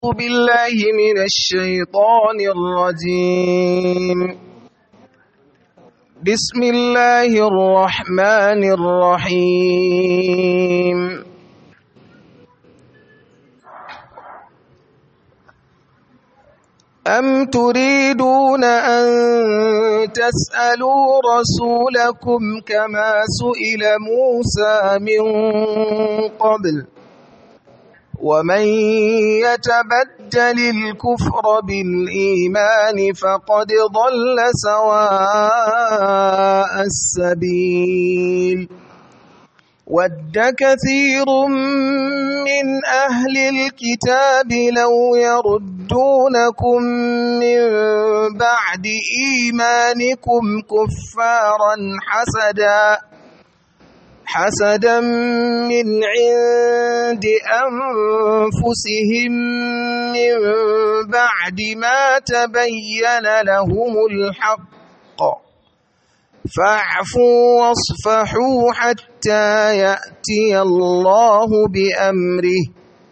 بالله من الشيطان الرجيم بسم الله الرحمن الرحيم أم تريدون أن تسألوا رسولكم كما سئل موسى من قبل ومن يتبدل الكفر بالإيمان فقد ضل سواء السبيل ود كثير من أهل الكتاب لو يردونكم من بعد إيمانكم كفارا حسدا حسدا من عند أنفسهم من بعد ما تبين لهم الحق فاعفوا واصفحوا حتى يأتي الله بأمره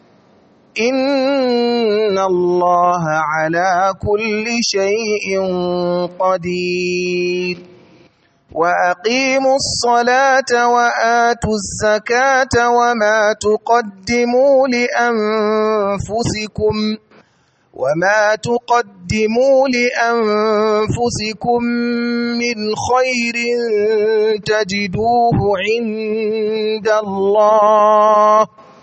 إن الله على كل شيء قدير وأقيموا الصلاة وآتوا الزكاة وما تقدموا لأنفسكم وما تقدموا لأنفسكم من خير تجدوه عند الله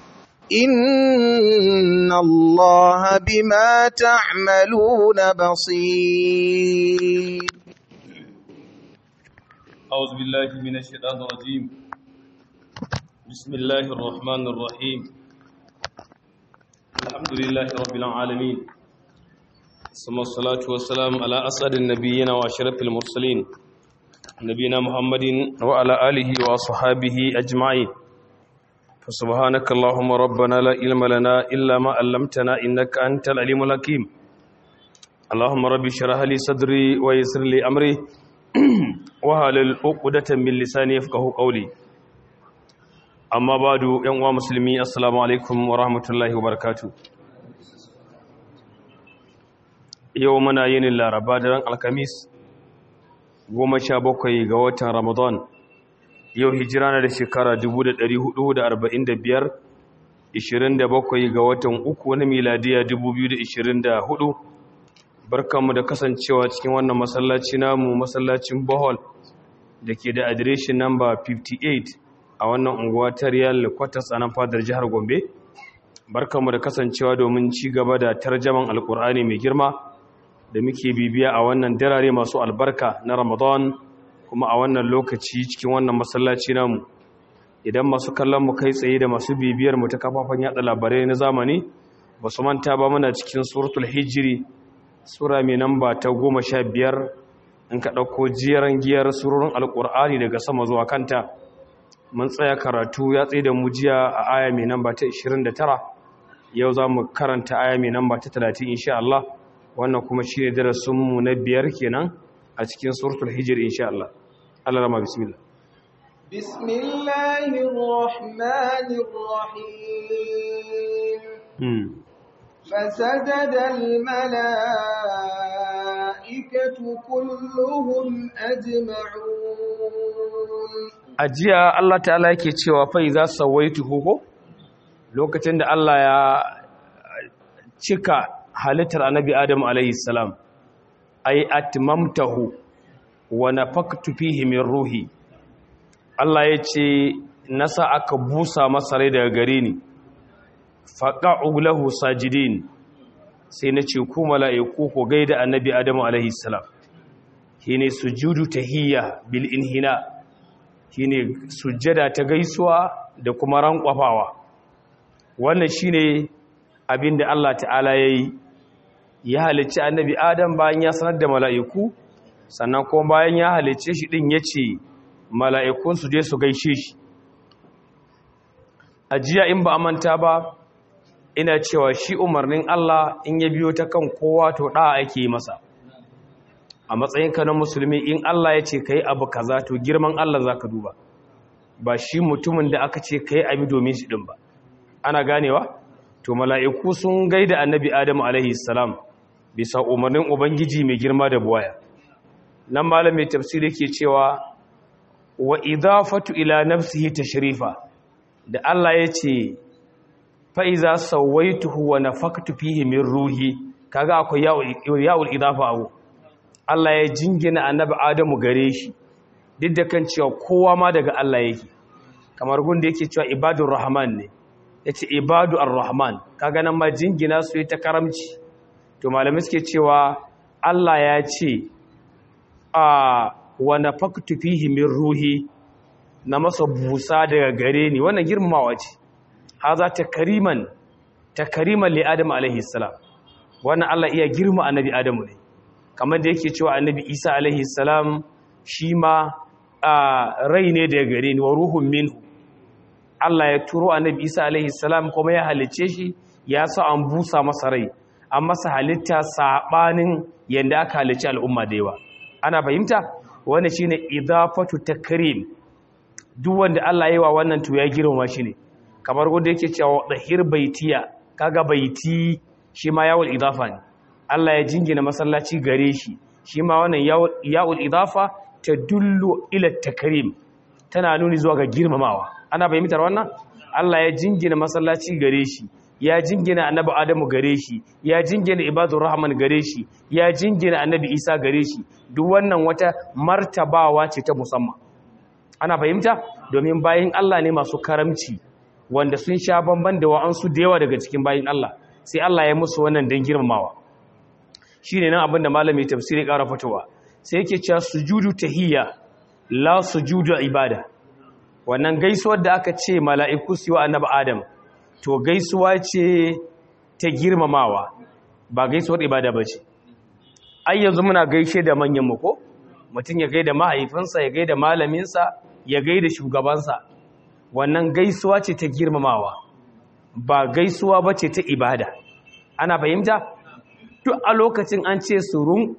إن الله بما تعملون بصير أعوذ بالله من الشيطان الرجيم بسم الله الرحمن الرحيم الحمد لله رب العالمين ثم الصلاة والسلام على أسعد النبيين وأشرف المرسلين نبينا محمد وعلى آله وأصحابه أجمعين فسبحانك اللهم ربنا لا علم لنا إلا ما علمتنا إنك أنت العليم الحكيم اللهم رب اشرح لي صدري ويسر لي أمري wahalal uqdatan min lisani yafqahu qawli amma badu yan uwa musulmi assalamu alaikum wa rahmatullahi wa barakatuh yau muna yin laraba da ran alkamis 17 ga watan ramadan yau hijira na da shekara 1445 27 ga watan uku na miladiya 2024 barkanmu da kasancewa cikin wannan masallaci namu masallacin bohol da ke da adireshin namba 58 a wannan unguwa ta riyal kwatas a nan fadar jihar gombe barkanmu da kasancewa domin ci gaba da tarjaman alkur'ani mai girma da muke bibiya a wannan darare masu albarka na ramadan kuma a wannan lokaci cikin wannan masallaci namu idan masu kallon mu kai tsaye da masu bibiyar mu ta kafafen yada labarai na zamani ba su manta ba muna cikin suratul hijiri sura mai namba ta goma sha biyar in ka ɗauko jiyaran giyar surorin alƙur'ani daga sama zuwa kanta mun tsaya karatu ya tsaye da mu jiya a aya mai namba ta 29 yau za mu karanta aya mai namba ta 30 insha Allah wannan kuma shi ne darasinmu na biyar kenan a cikin suratul hijir insha Allah Allah rama bismillah بسم الله الرحمن الرحيم فسجد الملائكة كلهم أجمعون ajiya Allah ta'ala yake cewa fa iza sawaituhu ko lokacin da Allah ya cika halittar annabi Adam alayhi salam ay atmamtahu wa nafaktu fihi min ruhi Allah ya ce nasa aka busa masa rai daga gare ni faƙa'u lahu sajidin sai na ce ku mala'iku ko gaida annabi adamu alaihi salam shi ne sujudu tahiyya bil inhina shi ne sujjada ta gaisuwa da kuma rankwafawa wannan shi ne abin da Allah ta'ala ya yi ya halicci annabi adam bayan ya sanar da mala'iku sannan kuma bayan ya halicce shi ɗin ya ce mala'ikun su je su gaishe shi a jiya in ba a manta ba ina cewa shi umarnin Allah in ya biyo ta kan kowa to ɗa ake yi masa a matsayinka na musulmi in Allah ya ce ka yi abu kaza to girman Allah za ka duba ba shi mutumin da aka ce ka yi abi domin shi ɗin ba ana ganewa to mala'iku sun gaida annabi adamu alaihi salam bisa umarnin ubangiji mai girma da buwaya nan malamin tafsiri ke cewa wa idafatu ila nafsihi tashrifa da Allah ya ce fa iza sawaituhu wa nafaktu fihi min ruhi kaga akwai ya'ul idafa abu Allah ya jingina annabi adamu gare shi duk da kan cewa kowa ma daga Allah yake kamar gunda yake cewa ibadur rahman ne yace ibadu ar-rahman kaga nan ma jingina su ta karamci to malamai suke cewa Allah ya ce a wa nafaktu fihi min ruhi na masa busa daga gare ni wannan girmamawa ce haza takriman takriman li adam alaihi salam wannan Allah iya girma annabi adamu ne kamar da yake cewa annabi Isa alaihi salam shi ma rai ne daga gare ni wa ruhun minhu Allah ya turo annabi Isa alaihi salam kuma ya halice shi ya sa an busa masa rai an masa halitta sabanin yanda aka halice al'umma da yawa ana fahimta wannan shine idafatu takrim duk wanda Allah yayi wa wannan to ya girma shi ne kamar wanda yake cewa dahir baitiya kaga baiti shi ma yawul idafa ne Allah ya jingina masallaci gare shi shi ma wannan yawul idafa ta dullu ila takrim tana nuni zuwa ga girmamawa ana fahimtar wannan Allah ya jingina masallaci gare shi ya jingina annabi Adamu gare shi ya jingina ibadur rahman gare shi ya jingina annabi Isa gare shi duk wannan wata martabawa ce ta musamman ana fahimta domin bayin Allah ne masu karamci wanda sun sha bamban da wa'ansu da yawa daga cikin bayin Allah sai Allah ya musu wannan dan girmamawa shine nan abinda malami tafsiri ƙara fitowa sai yake cewa sujudu tahiyya la sujudu ibada wannan gaisuwar da aka ce mala'iku su yi wa annabi Adam to gaisuwa ce ta girmamawa ba gaisuwar ibada ba ce ai yanzu muna gaishe da manyan mu ko mutum ya gaida mahaifinsa ya gaida malaminsa ya gaida shugabansa wannan gaisuwa ce ta girmamawa ba gaisuwa ba ce ta ibada ana fahimta duk a lokacin an ce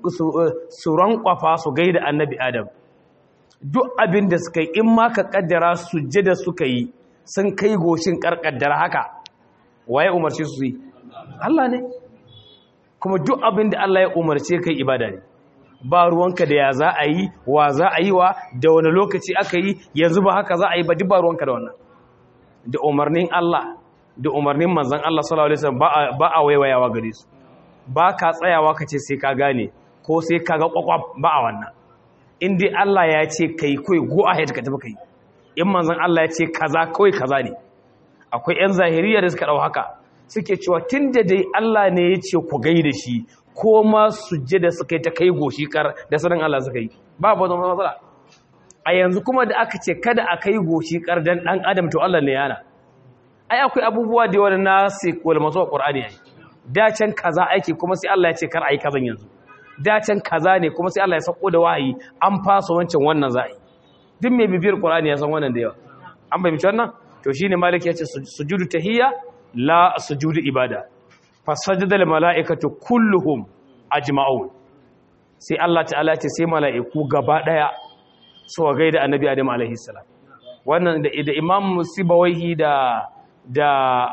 su rankwafa su gaida annabi adam duk abin da suka yi in ma ka kaddara sujjada suka yi sun kai goshin karkaddara haka waye umarci su yi Allah ne kuma duk abin da Allah ya umarce kai ibada ne ba ruwanka da ya za a yi wa za a yi wa da wani lokaci aka yi yanzu ba haka za a yi ba duk ba ruwanka da wannan da umarnin Allah da umarnin manzan Allah sallallahu alaihi wasallam ba a waiwayawa gare su ba ka tsayawa ka ce sai ka gane ko sai ka ga kwakwaf ba a wannan in dai Allah ya ce kai kai go ahead ka tafi kai in manzan Allah ya ce kaza kawai kaza ne akwai yan zahiriya da suka dau haka suke cewa tunda dai Allah ne ya ce ku gaida shi ko ma sujjada suka yi ta kai goshi kar da sanin Allah suka yi babu wani matsala a yanzu kuma da aka ce kada a kai goshi kar dan dan adam to Allah ne yana ai akwai abubuwa da yawa na sai wal masu qur'ani ai da can kaza aiki kuma sai Allah ya ce kar ai kazan yanzu da can kaza ne kuma sai Allah ya sako da wahayi an fasa wancan wannan za'i duk mai bibiyar qur'ani ya san wannan da yawa an bai wannan to shine malik ya ce sujudu tahiyya la sujudu ibada fasajadal mala'ikatu kulluhum ajma'un sai Allah ta'ala ce sai mala'iku gaba daya su wa gaida annabi Adam alaihi salam wannan da da Imam Sibawaihi da da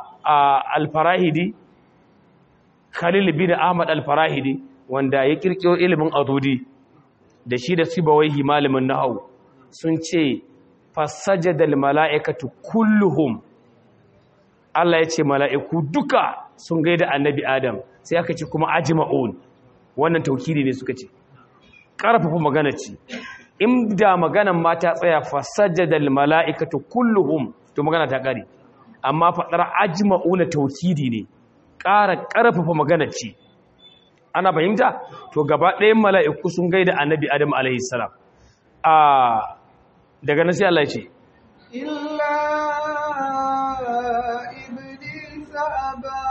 al-Farahidi Khalil bin Ahmad al-Farahidi wanda ya kirkiro ilimin adudi da shi da Sibawaihi malamin nahwu sun ce fasajadal mala'ikatu kulluhum Allah ya ce mala'iku duka sun gaida annabi Adam sai aka ce kuma ajma'un wannan taukidi ne suka ce ƙarfafa magana ce inda maganan ma ta tsaya fasajjadal mala'ikatu kulluhum to magana ta ƙare amma faɗar ajma'una taukidi ne ƙara ƙarfafa magana ce ana fahimta to gaba ɗayan mala'iku sun gaida annabi Adam alaihi salam a daga nan sai Allah ya ce illa أبى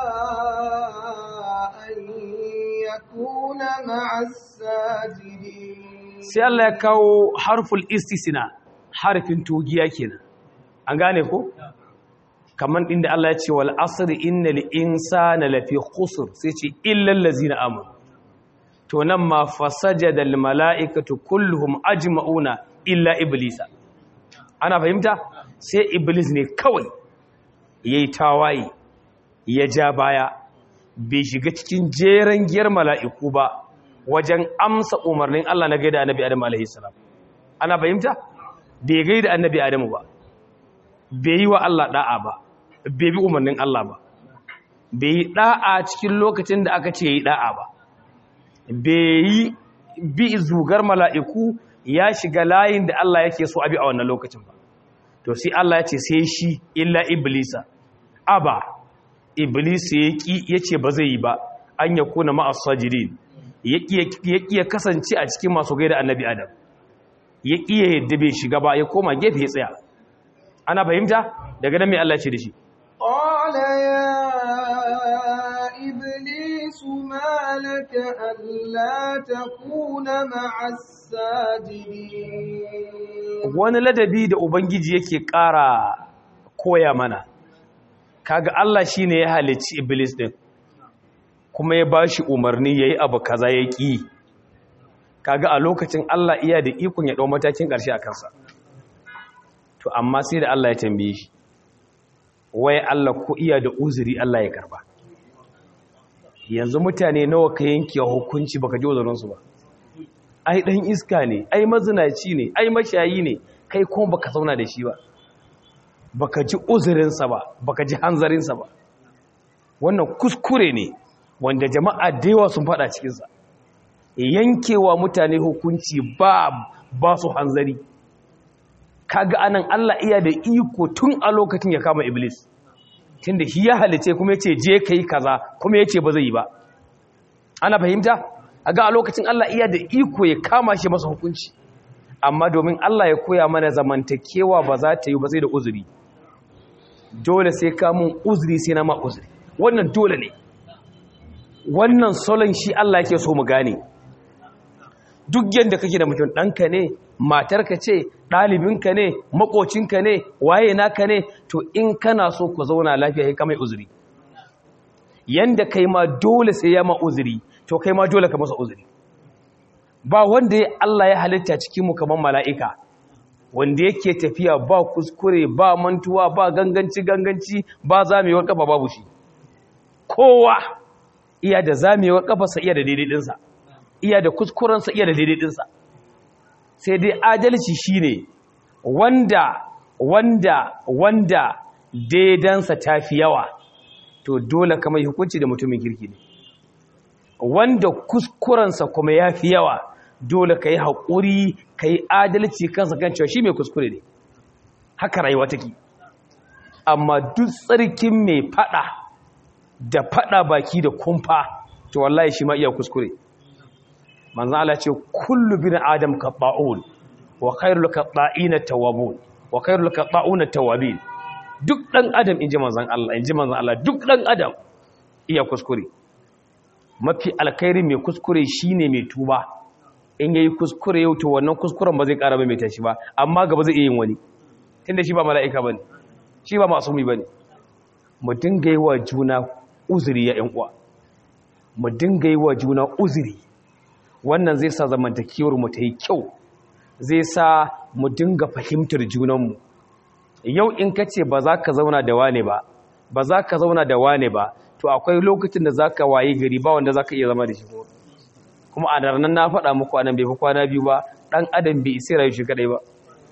أن يكون مع الساجدين sai Allah ya kawo harful istisna harfin togiya kenan an gane ko kaman inda Allah ya ce wal asr innal insana lafi khusr sai ce illal ladzina amanu to nan ma fasajada al malaikatu kulluhum ajma'una illa iblisa ana fahimta sai iblis ne kawai yayi tawaye ya ja baya bai shiga cikin jeren giyar mala'iku ba wajen amsa umarnin Allah na gaida annabi Adamu alaihi salam ana fahimta bai gaida annabi Adamu ba bai yi wa Allah da'a ba bai bi umarnin Allah ba bai yi da'a cikin lokacin da aka ce yi da'a ba bai yi bi zugar mala'iku ya shiga layin da Allah yake so abi a wannan lokacin ba to sai Allah ya ce sai shi illa iblisa aba iblis ya ce ba zai yi ba an ya kuna ma'as sajirin ya ƙiya kasance a cikin masu gaida annabi adam ya ƙiya yadda bai shiga ba ya koma gefe ya tsaya ana fahimta daga nan mai Allah ce da shi قال يا إبليس ما لك ألا تكون مع الساجدين wani ladabi da ubangiji yake ƙara koya mana kaga Allah shine ya halicci iblis din kuma ya bashi umarni yayi abu kaza ya ƙi kaga a lokacin Allah iya da ikon ya ɗau matakin ƙarshe a kansa to amma sai da Allah ya tambaye shi wai Allah ko iya da uzuri Allah ya karba yanzu mutane nawa ka yanke hukunci baka ji uzurinsu ba ai dan iska ne ai mazinaci ne ai mashayi ne kai kuma baka zauna da shi ba baka ji uzurinsa ba baka ji hanzarinsa ba wannan kuskure ne wanda jama'a da yawa sun fada cikinsa yankewa mutane hukunci ba ba su hanzari kaga anan Allah iya da iko tun a lokacin ya kama iblis tunda shi ya halice kuma yace je kai kaza kuma yace ba zai yi ba ana fahimta aga a lokacin Allah iya da iko ya kama shi masa hukunci amma domin Allah ya koya mana zamantakewa ba za ta yi ba sai da uzuri dole sai ka mun uzuri sai na ma uzuri wannan dole ne wannan solon shi Allah yake so mu gane duk yadda kake da mutum ɗanka ne matarka ce ɗalibinka ne makocinka ne waye naka ne to in kana so ku zauna lafiya sai ka mai uzuri yanda kai ma dole sai ya ma uzuri to kai ma dole ka masa uzuri ba wanda ya Allah ya halitta cikin mu kamar mala'ika wanda yake tafiya ba kuskure ba mantuwa ba ganganci ganganci ba zamewar kafa babu shi kowa iya da zamewar kafarsa iya da daidai dinsa iya da kuskurensa iya da daidai dinsa sai dai adalci shine wanda wanda wanda daidansa tafi yawa to dole kamar hukunci da mutumin kirki ne wanda kuskurensa kuma yafi yawa dole ka yi haƙuri ka yi adalci kansa kan cewa shi mai kuskure ne haka rayuwa take amma duk tsarkin mai fada da fada baki da kumfa to wallahi shi ma iya kuskure manzan Allah ce kullu bin adam qatta'un wa khairul qatta'ina tawwabun wa khairul qatta'una tawwabin duk dan adam inji manzan Allah inji manzan Allah duk dan adam iya kuskure mafi alkhairi mai kuskure shine mai tuba in yayi kuskure yau to wannan kuskuren ba zai ƙara mai tashi ba amma gaba zai iya yin wani tunda shi ba mala'ika bane shi ba masumi bane mu dinga yi wa juna uzuri ya ƴan uwa mu dinga yi wa juna uzuri wannan zai sa zamantakewar mu ta yi kyau zai sa mu dinga fahimtar junanmu yau in ka ce ba za ka zauna da wane ba ba za ka zauna da wane ba to akwai lokacin da za ka waye gari ba wanda za ka iya zama da shi kuma a ranar na faɗa muku anan bai fi kwana biyu ba ɗan adam bai isi rayu shi kaɗai ba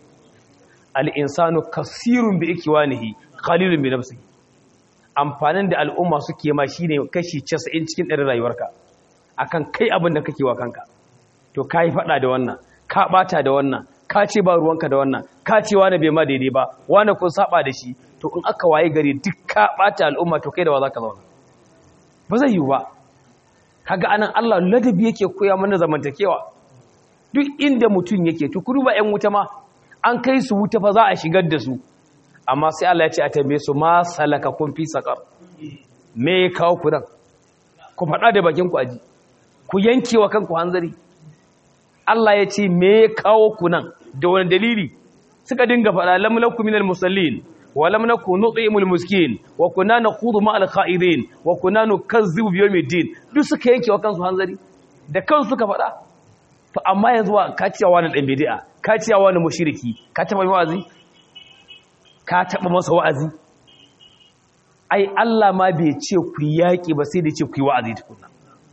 al'insanu kasirun bi ikiwanihi qalilun bi nafsihi amfanin da al'umma suke ma shine kashi 90 cikin ɗarin rayuwarka akan kai abin da kake wa kanka to kai faɗa da wannan ka bata da wannan ka ce ba ruwanka da wannan ka ce wani bai ma daidai ba wani kun saba da shi to in aka waye gari duk ka bata al'umma to kai da wa zaka zauna ba zai yiwu ba kaga anan Allah ladabi yake koya mana zamantakewa duk inda mutum yake to ku duba ƴan wuta ma an kai su wuta fa za a shigar da su amma sai Allah ya ce a tambaye su ma salaka kun fi sakar me ya kawo ku nan ku faɗa da bakin ku aji ku yanke wa kanku hanzari Allah ya ce me ya kawo ku nan da wani dalili suka dinga faɗa lam lakum minal musallin wa lam nakun nut'imul miskin wa kunna nakhudhu ma'al kha'idin wa kunna nukazzibu bi yawmiddin duk suka yanke wa kansu hanzari da kansu suka faɗa to amma yanzu ka ciyawa wani dan bid'a ka ciyawa wani mushriki ka taba wa'azi ka taɓa masa wa'azi ai Allah ma bai ce ku yaƙi ba sai da ce ku yi wa'azi tukuna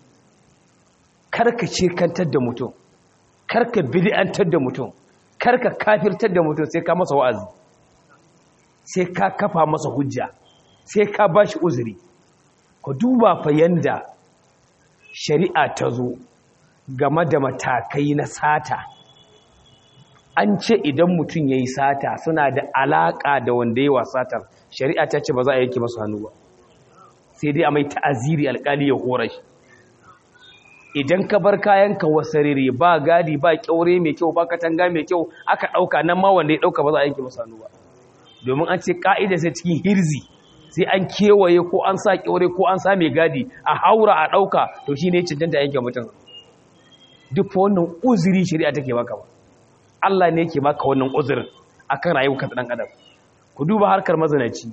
karka ce kantar da mutum karka bid'antar da mutum karka kafirtar da mutum sai ka masa wa'azi sai ka kafa masa hujja sai ka bashi uzuri ku duba fa yanda shari'a ta zo game da matakai na sata an ce idan mutum ya yi sata suna da alaƙa da wanda yi wa satar shari'a ta ce ba za a yanke masu hannu ba sai dai a mai ta'aziri alƙali ya hora shi idan ka bar kayanka wasarere ba gadi ba kyaure mai kyau ba katanga mai kyau aka ɗauka nan ma wanda ya ɗauka ba za a yanke masu hannu ba domin an ce ƙa'ida sai cikin hirzi sai an kewaye ko an sa kyaure ko an sa mai gadi a haura a ɗauka to shi ne cancanta yanke mutum duk wannan uzuri shari'a take baka ba Allah ne yake baka wannan uzurin akan rayuwar ɗan adam ku duba harkar mazinaci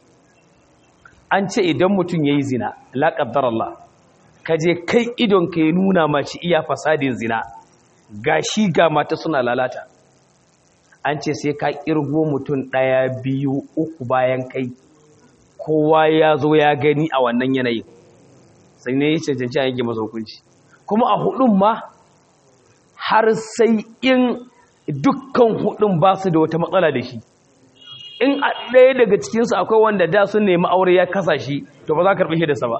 an ce idan mutum yayi zina la qaddar Allah kaje kai idon ka ya nuna mace iya fasadin zina gashi ga mata suna lalata an ce sai ka kirgo mutum ɗaya biyu uku bayan kai kowa ya zo ya gani a wannan yanayin sai ne ya cancanci a yanke masa hukunci kuma a hudun ma har sai in dukkan hudun ba su da wata matsala da shi in a ɗaya daga cikinsu akwai wanda da sun nemi aure ya kasa shi to ba za ka karɓi shi da sa ba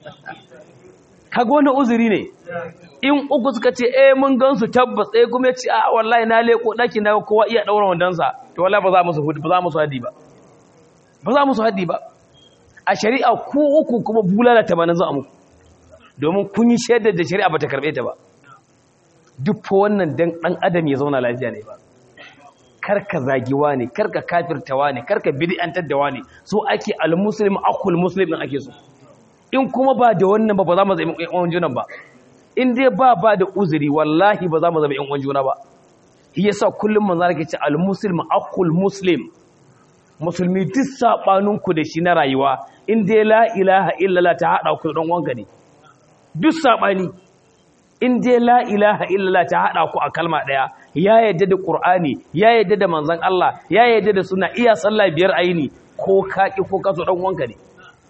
kaga wani uzuri ne in uku suka ce eh mun gansu tabbas eh kuma ya ce a wallahi na leko ɗakin na kowa iya ɗaura wandansa to wallahi ba za musu ba za musu haddi ba ba za musu haddi ba a shari'a ku uku kuma bulala tamanin za a muku domin kun yi shaidar da shari'a ba ta karɓe ta ba duk fa wannan dan ɗan adam ya zauna lafiya ne ba karka zagiwa ne karka kafirtawa ne karka bid'antar da wani so ake al-muslim akul muslim din ake so in kuma ba da wannan ba ba za mu zama ƴan uwan juna ba in dai ba ba da uzuri wallahi ba za mu zama ƴan uwan juna ba shi yasa kullum manzo yake ce al-muslim akul muslim musulmi duk sabanin ku da shi na rayuwa in dai la ilaha illallah ta hada ku dan wanka ne duk sabani in dai la ilaha illallah ta hada ku a kalma daya ya yadda da qur'ani ya yadda da manzon Allah ya yadda da suna iya sallah biyar ayini ko kaki ko kaso dan wanka ne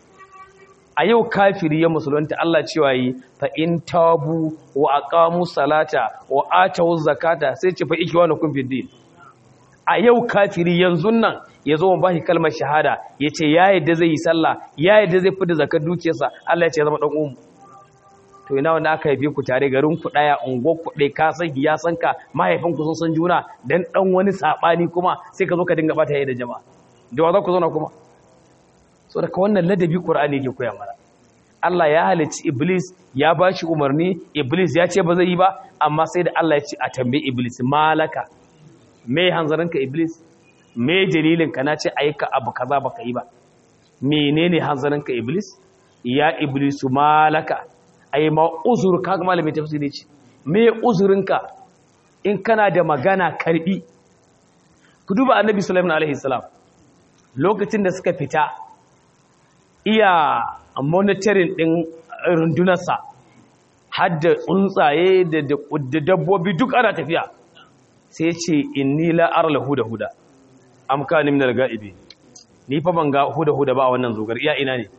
a yau kafiri ya musulunta Allah cewa yi fa in tabu wa aqamu salata wa atu zakata sai ce fa ikwanukum fid din a yau kafiri yanzu nan ya zo ba shi kalmar shahada ya ce ya yadda zai yi sallah ya yadda zai fi da zakar dukiyarsa Allah ya ce zama ɗan umu to ina wanda aka haife ku tare garin ku ɗaya unguwar ku ɗaya ka san ya san ka mahaifin ku sun san juna dan ɗan wani saɓani kuma sai ka zo ka dinga bata yayi da jama'a da wa za ku zauna kuma so daga wannan ladabi qur'ani yake koya mana Allah ya halicci iblis ya ba shi umarni iblis ya ce ba zai yi ba amma sai da Allah ya ce a tambayi iblis malaka me hanzarinka iblis me dalilinka na ce aika abu kaza baka yi ba menene hanzarinka iblis ya iblisu malaka ai ma uzur kaga malami tafsiri ce me uzurinka in kana da magana karbi ku duba annabi sulaiman alaihi salam lokacin da suka fita iya monitoring din rundunarsa har da tsuntsaye da dabbobi duk ana tafiya sai ce inni la arla huda huda am kana min al-ga'ibi ni fa ban ga huda huda ba a wannan zogar iya ina ne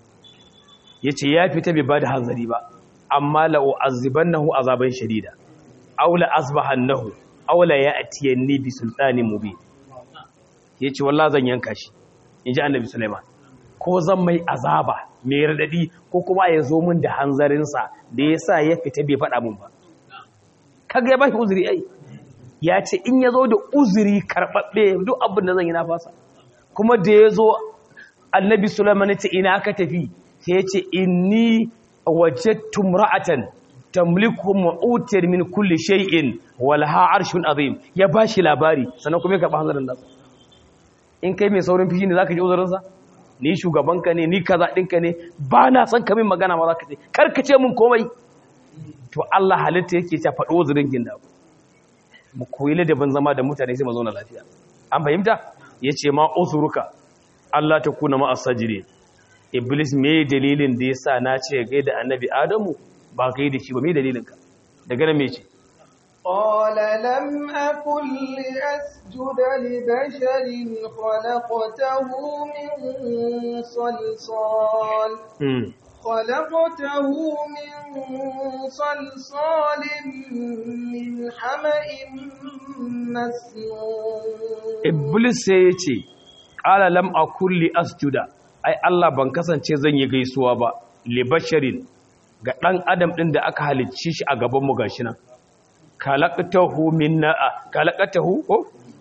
yace ya fita bai bada hanzari ba amma la u'azzibannahu azaban shadida aw la asbahannahu aw la ya'tiyanni bi sultanin mubin yace wallahi zan yanka shi inji annabi sulaiman ko zan mai azaba mai radadi ko kuma ya zo min da hanzarinsa da yasa ya fita bai faɗa min ba kaga ya bashi uzuri ai ya ce in ya zo da uzuri karɓaɓɓe duk abin da zan yi na fasa kuma da ya zo annabi sulaiman ce ina aka tafi sai ya ce inni wajadtu ra'atan tamliku ma'utiyar min kulli shay'in wal ha arshun azim ya bashi labari sannan kuma ya karɓa hanzarin nasa in kai mai saurin fishi ne zaka ji uzurinsa ni shugabanka ne ni kaza ɗinka ne ba na son ka min magana ma za ka ce karka ce min komai to Allah halitta yake ta faɗo uzurin ginda mu koyi ladabin zama da mutane sai mu zauna lafiya an fahimta yace ma uzuruka Allah ta kuna ma asajire iblis me dalilin da yasa na ce ga da annabi adamu ba kai da shi ba me dalilin ka daga nan me ce قال لم أكن لأسجد لبشر خلقته من صلصال خلقته من صلصال من حمأ مسنون Iblis sai ya ce, ƙala lam a kulli asjuda, ai Allah ban kasance zan yi gaisuwa ba, libasharin ga ɗan adam ɗin da aka halicci shi a gabanmu ga shi nan. Kalakatahu min na'a, kalakatahu ko?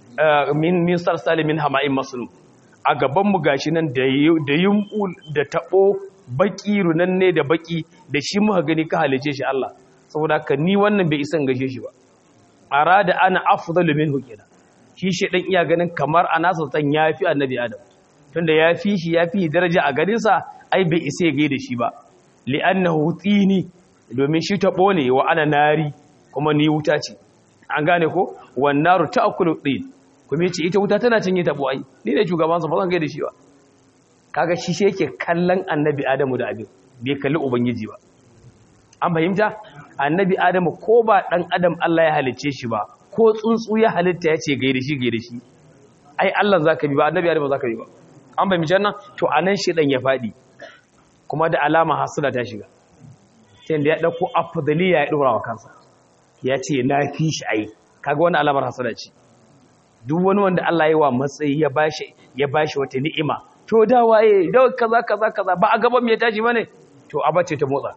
Min min sarsali min hama'in masnu. A gabanmu ga shi nan da yumɓu da taɓo baƙi runanne da baƙi da shi muka gani ka halicce shi Allah. Saboda haka ni wannan bai isan gashe shi ba. Arada ana afdalu minhu kenan. shi shi ɗan iya ganin kamar a nasa san ya fi annabi adam tunda ya fi shi ya fi daraja a garinsa ai bai isa ya gaida shi ba li'annahu tsini domin shi taɓo ne wa ana nari kuma ni wuta ce an gane ko wannaru ta'kulu tin kuma yace ita wuta tana cinye taɓo ai ni ne shugabansa ba zan gaida shi ba kaga shi shi yake kallon annabi adamu da abin bai kalli ubangiji ba an fahimta annabi adamu ko ba dan adam Allah ya halicce shi ba ko tsuntsu ya halitta ya ce gaida shi gaida shi ai Allah zaka bi ba annabi Adam zaka bi ba an bai mijan nan to anan shi dan ya fadi kuma da alama hasala ta shiga sai da ya dauko afdaliya ya dora wa kansa ya ce na fi shi ai kaga wannan alamar hasala ce duk wani wanda Allah ya yi wa matsayi ya bashi ya bashi wata ni'ima to da waye da kaza kaza kaza ba a gaban me ya tashi bane to abace ta motsa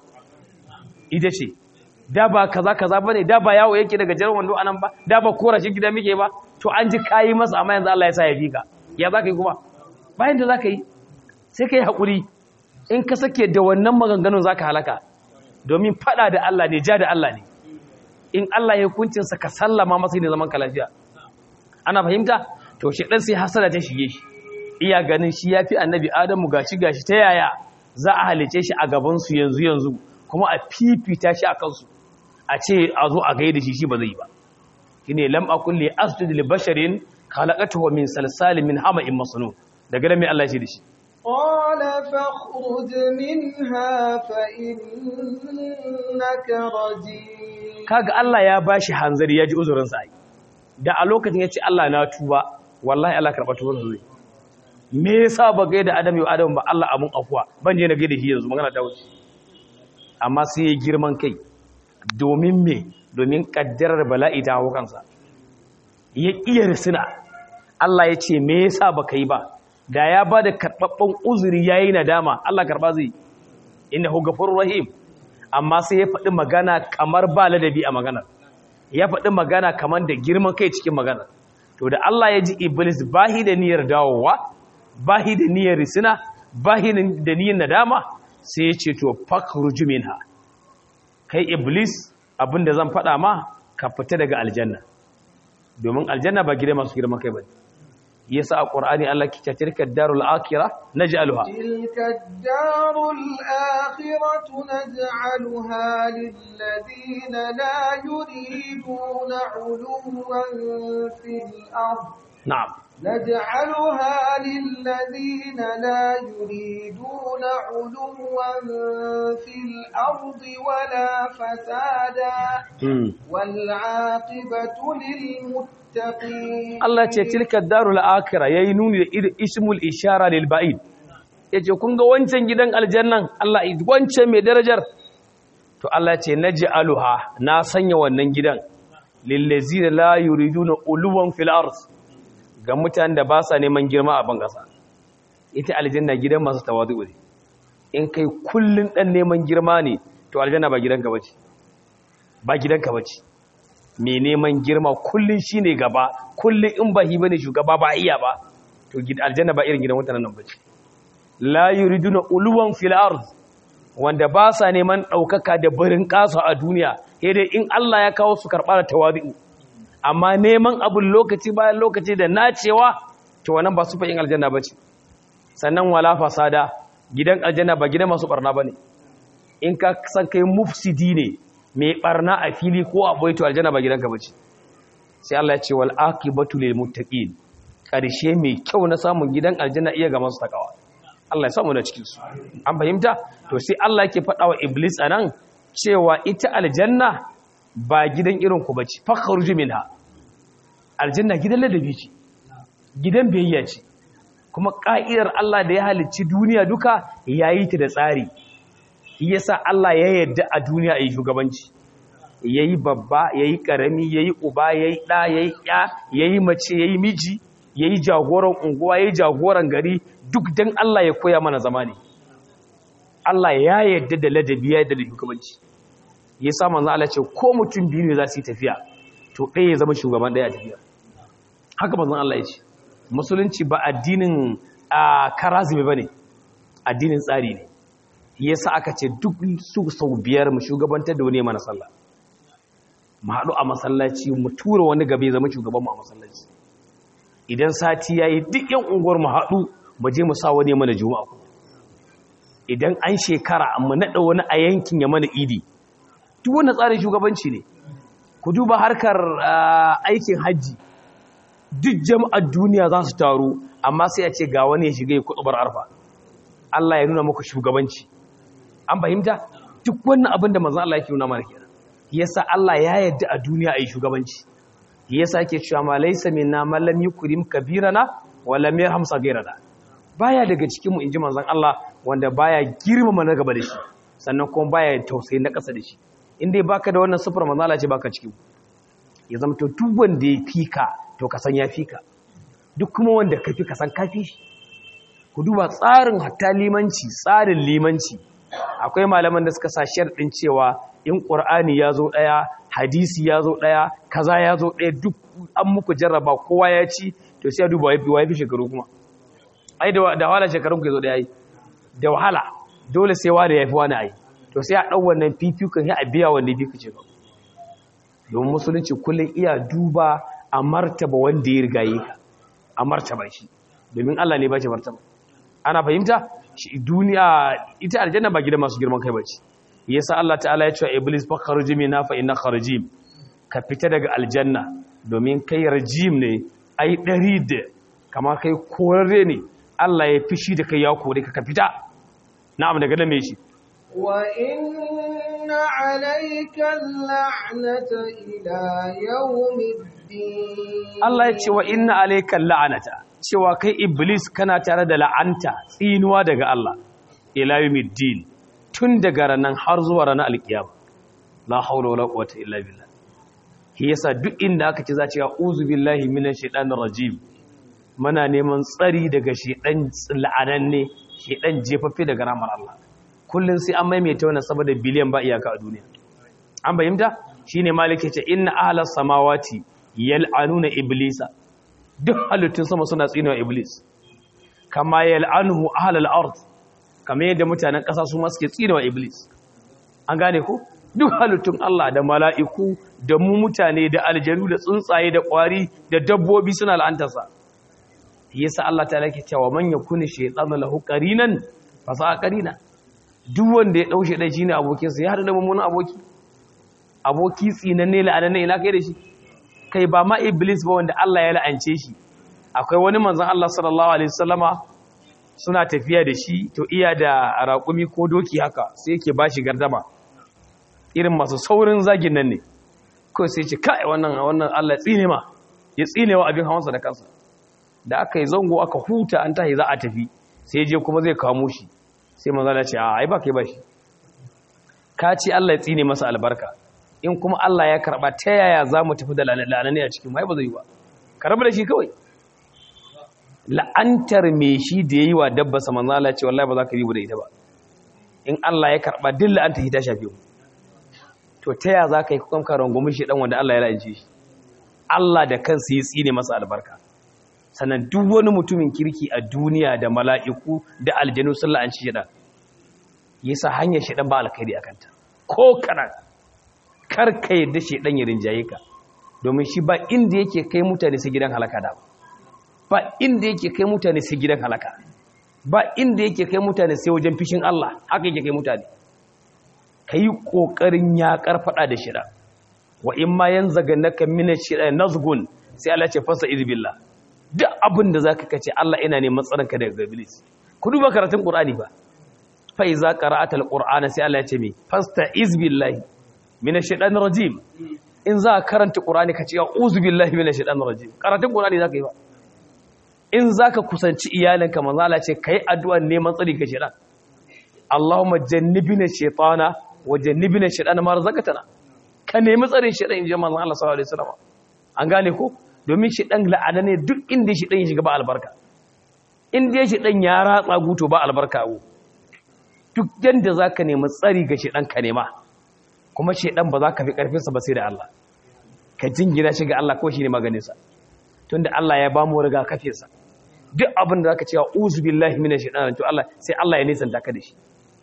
ita ce da ba kaza kaza bane da ba yawo yake daga jaran wando anan ba da ba kora shi gida muke ba to an ji kayi masa amma yanzu Allah ya sa ya fika ya zaka yi kuma bayan da zaka yi sai kai hakuri in ka sake da wannan maganganun zaka halaka domin fada da Allah ne ja da Allah ne in Allah ya hukuncin sa ka sallama masa ne zaman ka lafiya ana fahimta to shi dan sai hasada ta shige shi iya ganin shi yafi annabi Adamu gashi gashi ta yaya za a halice shi a gaban su yanzu yanzu kuma a fifita shi a kansu a ce a zo a gaida shi shi ba zai ba shi ne lam akun li asjud li basharin khalaqatuhu min salsalin min hama'in masnun daga nan mai Allah shi da shi قال فاخرج منها فإنك رجيم kaga Allah ya bashi hanzari ya ji uzurin sa ai da a lokacin yace Allah na tuba wallahi Allah karba tubar zai me yasa ba gaida Adam yau Adam ba Allah amun afuwa ban je na gaida shi yanzu magana ta wuce amma sai ya girman kai domin me domin kaddarar bala'i ta hau kansa ya iya risina Allah ya ce me yasa baka yi ba da ya ba da karɓaɓɓen uzuri ya yi nadama Allah karɓa zai inda hugafurur rahim amma sai ya faɗi magana kamar ba ladabi a maganar ya faɗi magana kamar da girman kai cikin maganar to da Allah ya ji iblis bahi da niyyar dawowa bahi da niyyar risina bahi da niyyar nadama sai ya ce to fakhruj minha kai iblis abinda zan faɗa ma ka fita daga aljanna domin aljanna ba gida masu girman kai bane yasa a qur'ani Allah ke ce tilka darul akhirah naj'aluha tilka darul akhiratu naj'aluha lil ladina la yuriduna 'uluwan fil ard na'am نجعلها للذين لا يريدون علوا في الأرض ولا فسادا والعاقبة للمتقين Allah ce tilka darul akhirah yayi nuni da ismul ishara lil ba'id yace kun ga wancan gidan aljannan Allah wancan mai darajar to Allah ce naj'aluha na sanya wannan gidan lil ladzina la yuriduna uluwan fil ard ga mutanen da ba sa neman girma a bangasa ita aljanna gidan masu tawadu ne in kai kullun dan neman girma ne to aljanna ba gidanka bace ba gidanka bace mai neman girma kullun shine gaba kullun in ba hi bane shugaba ba iya ba to aljanna ba irin gidan mutanen nan bace la yuriduna uluwan fil ard wanda ba sa neman daukaka da barin kasa a duniya sai dai in Allah ya kawo su karɓa da tawadu amma neman abun lokaci bayan lokaci da nacewa to wannan ba su fa'in aljanna ba ce sannan wala fasada gidan aljanna ba gidan masu barna ba ne in ka san kai mufsidi ne mai barna a fili ko a boye to aljanna ba gidanka ba ce sai Allah ya ce wal aqibatu lil muttaqin karshe mai kyau na samun gidan aljanna iya ga masu takawa Allah ya samu da cikin su an fahimta to sai Allah yake faɗa wa iblis anan cewa ita aljanna ba gidan irin ku bace fakhruju minha aljanna gidan ladabi ce gidan biyayya ce kuma ka'idar Allah da ya halicci duniya duka yayi ta da tsari yasa Allah ya yarda a duniya yi shugabanci yayi babba yayi karami yayi uba yayi da yayi ya yayi mace yayi miji yayi jagoran unguwa yayi jagoran gari duk dan Allah ya koya mana zamani Allah ya yarda da ladabi ya yarda da shugabanci yasa manzo Allah ce ko mutum biyu ne za su yi tafiya to ɗaya ya zama shugaban ɗaya a tafiya haka manzon Allah ya ce musulunci ba addinin karazime bane addinin tsari ne yasa aka ce duk su sau biyar mu shugabantar da wani mana sallah mu haɗu a masallaci mu tura wani gabe zama shugaban mu a masallaci idan sati yayi duk yan unguwar mu haɗu mu je mu sa wani mana juma'a ku idan an shekara mu naɗa wani a yankin ya mana idi duk wannan tsarin shugabanci ne ku duba harkar aikin hajji duk jama'ar duniya za su taru amma sai a ce ga wani ya shiga ya kutubar arfa Allah ya nuna muku shugabanci an fahimta duk wannan abin da manzon Allah yake nuna mana kenan yasa Allah ya yarda a duniya ayi shugabanci yasa yake cewa ma laysa minna man lam yukrim kabirana wa lam yarham sagirana baya daga cikin mu inji manzon Allah wanda baya girmama na gaba da shi sannan kuma baya tausayi na ƙasa da shi in dai baka da wannan sufur manzon Allah ce baka cikin ya zama to duk wanda ya fika to ka san ya fika duk kuma wanda ka fi ka san ka fi shi ku duba tsarin hatta limanci tsarin limanci akwai malaman da suka sa sharɗin cewa in ƙur'ani ya zo ɗaya hadisi ya zo ɗaya kaza ya zo ɗaya duk an muku jarraba kowa ya ci to sai ya duba wa ya fi shekaru kuma ai da wahala shekarun ku ya zo ɗaya yi da wahala dole sai wani ya fi wani ai to sai a ɗau wannan fifikon ya a biya wanda ya fi ce ba domin musulunci kullum iya duba a martaba wanda ya rigaye ka a martaba shi domin Allah ne ba shi martaba ana fahimta duniya ita aljanna ba gidan masu girman kai bace yasa Allah ta'ala ya ce iblis fa kharuji minha fa inna kharajim ka fita daga aljanna domin kai rajim ne ai dari da kama kai korare ne Allah ya fishi da kai ya kore ka ka fita na'am daga nan me shi wa inna alayka al'anata ila yawmiddin Allah ya ce wa inna alayka al'anata cewa kai iblis kana tare da la'anta tsinuwa daga Allah ila yawmiddin tun daga ranan har zuwa ranar alkiyama la haula wala quwwata illa billah shi yasa duk inda aka ce za ce a'udhu billahi minash shaitanir rajim muna neman tsari daga shedan la'ananne shedan jefaffe daga ramar Allah kullun sai an maimaita wannan saboda biliyan ba iyaka a duniya an bayyanta shine malike ce inna ahlas samawati yal'anuna iblisa duk halittun sama suna tsinewa iblis kama yal'anuhu ahlal ard kamar yadda mutanen ƙasa su ma suke tsinewa iblis an gane ko duk halittun Allah da mala'iku da mu mutane da aljanu da tsuntsaye da ƙwari da dabbobi suna la'antarsa yasa Allah ta lake cewa man yakuni shaytanu lahu qarinan fa sa qarina duk wanda ya daushe dai shine abokinsa ya hada da mummunan aboki aboki tsinanne la'ananne ina kai da shi kai ba ma iblis ba wanda Allah ya la'ance shi akwai wani manzon Allah sallallahu alaihi wasallama suna tafiya da shi to iya da raƙumi ko doki haka sai yake bashi gardama irin masu saurin zagin nan ne ko sai ce kai wannan wannan Allah tsine ma ya tsine wa abin hawansa da kansa da aka yi zango aka huta an tahi za a tafi sai je kuma zai kamo shi sai manzo Allah ce a ai ba kai ba shi ka ce Allah ya tsine masa albarka in kuma Allah ya karba ta yaya za mu tafi da la'anani a cikin mai ba zai yi ba karba da shi kawai la'antar me shi da yayi wa dabba sa manzo Allah ce wallahi ba za ka yi da ita ba in Allah ya karba duk la'anta shi ta shafe mu to ta yaya za ka yi kukan karon gumi shi dan wanda Allah ya la'ance shi Allah da kansa ya tsine masa albarka sannan duk wani mutumin kirki a duniya da mala'iku da aljanu sun la'anci shi dan yasa hanyar shi dan ba alkhairi akanta ko kana kar ka yadda shedan ya rinjaye ka domin shi ba inda yake kai mutane sai gidan halaka da ba inda yake kai mutane sai gidan halaka ba inda yake kai mutane sai wajen fishin Allah haka yake kai mutane kai kokarin ya karfada da shida wa in ma yanzaganaka min shida nazgun sai Allah ce fasa izbillah duk abin da zaka kace Allah ina neman tsaronka daga iblis ku duba karatun qur'ani ba fa iza qara'atal qur'ana sai Allah ya ce me fasta izbillahi minash shaitanir rajim in za ka karanta qur'ani ka ce a'udhu billahi minash shaitanir rajim karatun qur'ani zaka yi ba in zaka kusanci iyalinka manzo Allah ce kai addu'a neman tsari ga shaitan Allahumma jannibna shaytana wa jannibna shaytana ma razaqtana ka nemi tsarin shaitan in ji manzo Allah sallallahu alaihi wasallam an gane ko domin shaitan la'ana ne duk inda shaitan ya shiga ba albarka inda shaitan ya ratsa guto ba albarka a duk yadda za ka nemi tsari ga shaidan ka nema kuma shaidan ba za ka fi ƙarfinsa ba sai da Allah ka jingina shi ga Allah ko shi ne maganinsa tun da Allah ya ba mu riga kafinsa duk abin da za ka cewa uzu billahi mina shaidan to Allah sai Allah ya nisanta ka da shi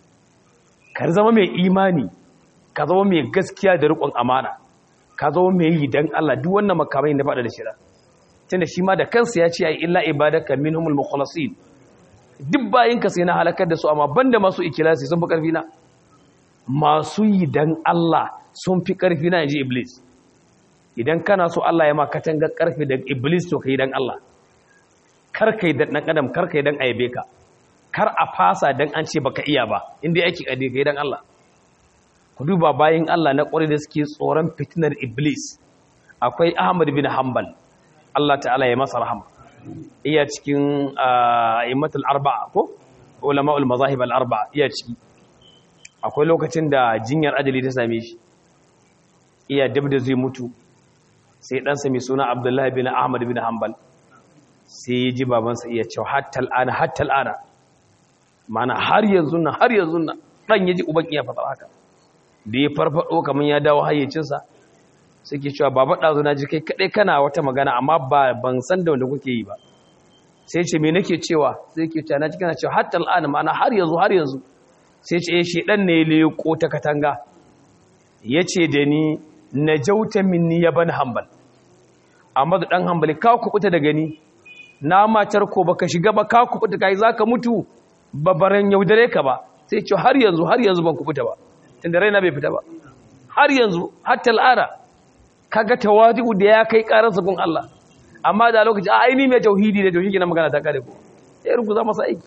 ka zama mai imani ka zama mai gaskiya da riƙon amana ka zama mai yi dan Allah duk wannan makamai na faɗa da shaidan tunda shi ma da kansa ya ce ai illa ibadaka minhumul mukhlasin duk bayinka sai na halakar da su amma banda masu ikilasi sun fi ƙarfi na masu yi dan Allah sun fi ƙarfi na yanzu iblis idan kana so Allah ya ma katanga ƙarfi da iblis to ka yi dan Allah kar ka yi dan ɗan adam kar ka yi dan aibe ka kar a fasa dan an ce baka iya ba inda aiki ƙade ka yi dan Allah ku duba bayin Allah na ƙwarai da suke tsoron fitinar iblis akwai Ahmad bin Hanbal Allah ta'ala ya masa rahama iya cikin immatul arba'a ko ulama'ul mazahib al arba'a iya ciki akwai lokacin da jinyar ajali ta same shi iya dab da zai mutu sai ɗansa mai suna abdullahi bin ahmad bin hanbal sai ya ji babansa iya cewa hatta al'ana hatta al'ana mana har yanzu nan har yanzu nan ɗan ya ji uban iya faɗa haka da ya farfaɗo kamar ya dawo hayyacinsa suke cewa baba ɗazu na ji kai kaɗai kana wata magana amma ba ban san da wanda kuke yi ba sai ce me nake cewa sai ke cewa na ji kana cewa hatta al'ana ma'ana har yanzu har yanzu sai ce shi ɗan ne leƙo ta katanga ya ce da ni na jauta minni ya ban hambal amma da ɗan hambali ka kuɓuta da gani na matar ko baka shiga ba ka kuɓuta kai za ka mutu babaran yaudare ka ba sai ce har yanzu har yanzu ban kuɓuta ba tunda raina bai fita ba har yanzu hatta al'ada kaga tawadi'u da ya kai karar sabon Allah amma da lokaci a aini mai tauhidi da tauhidi na magana ta kare ko sai rubuta masa aiki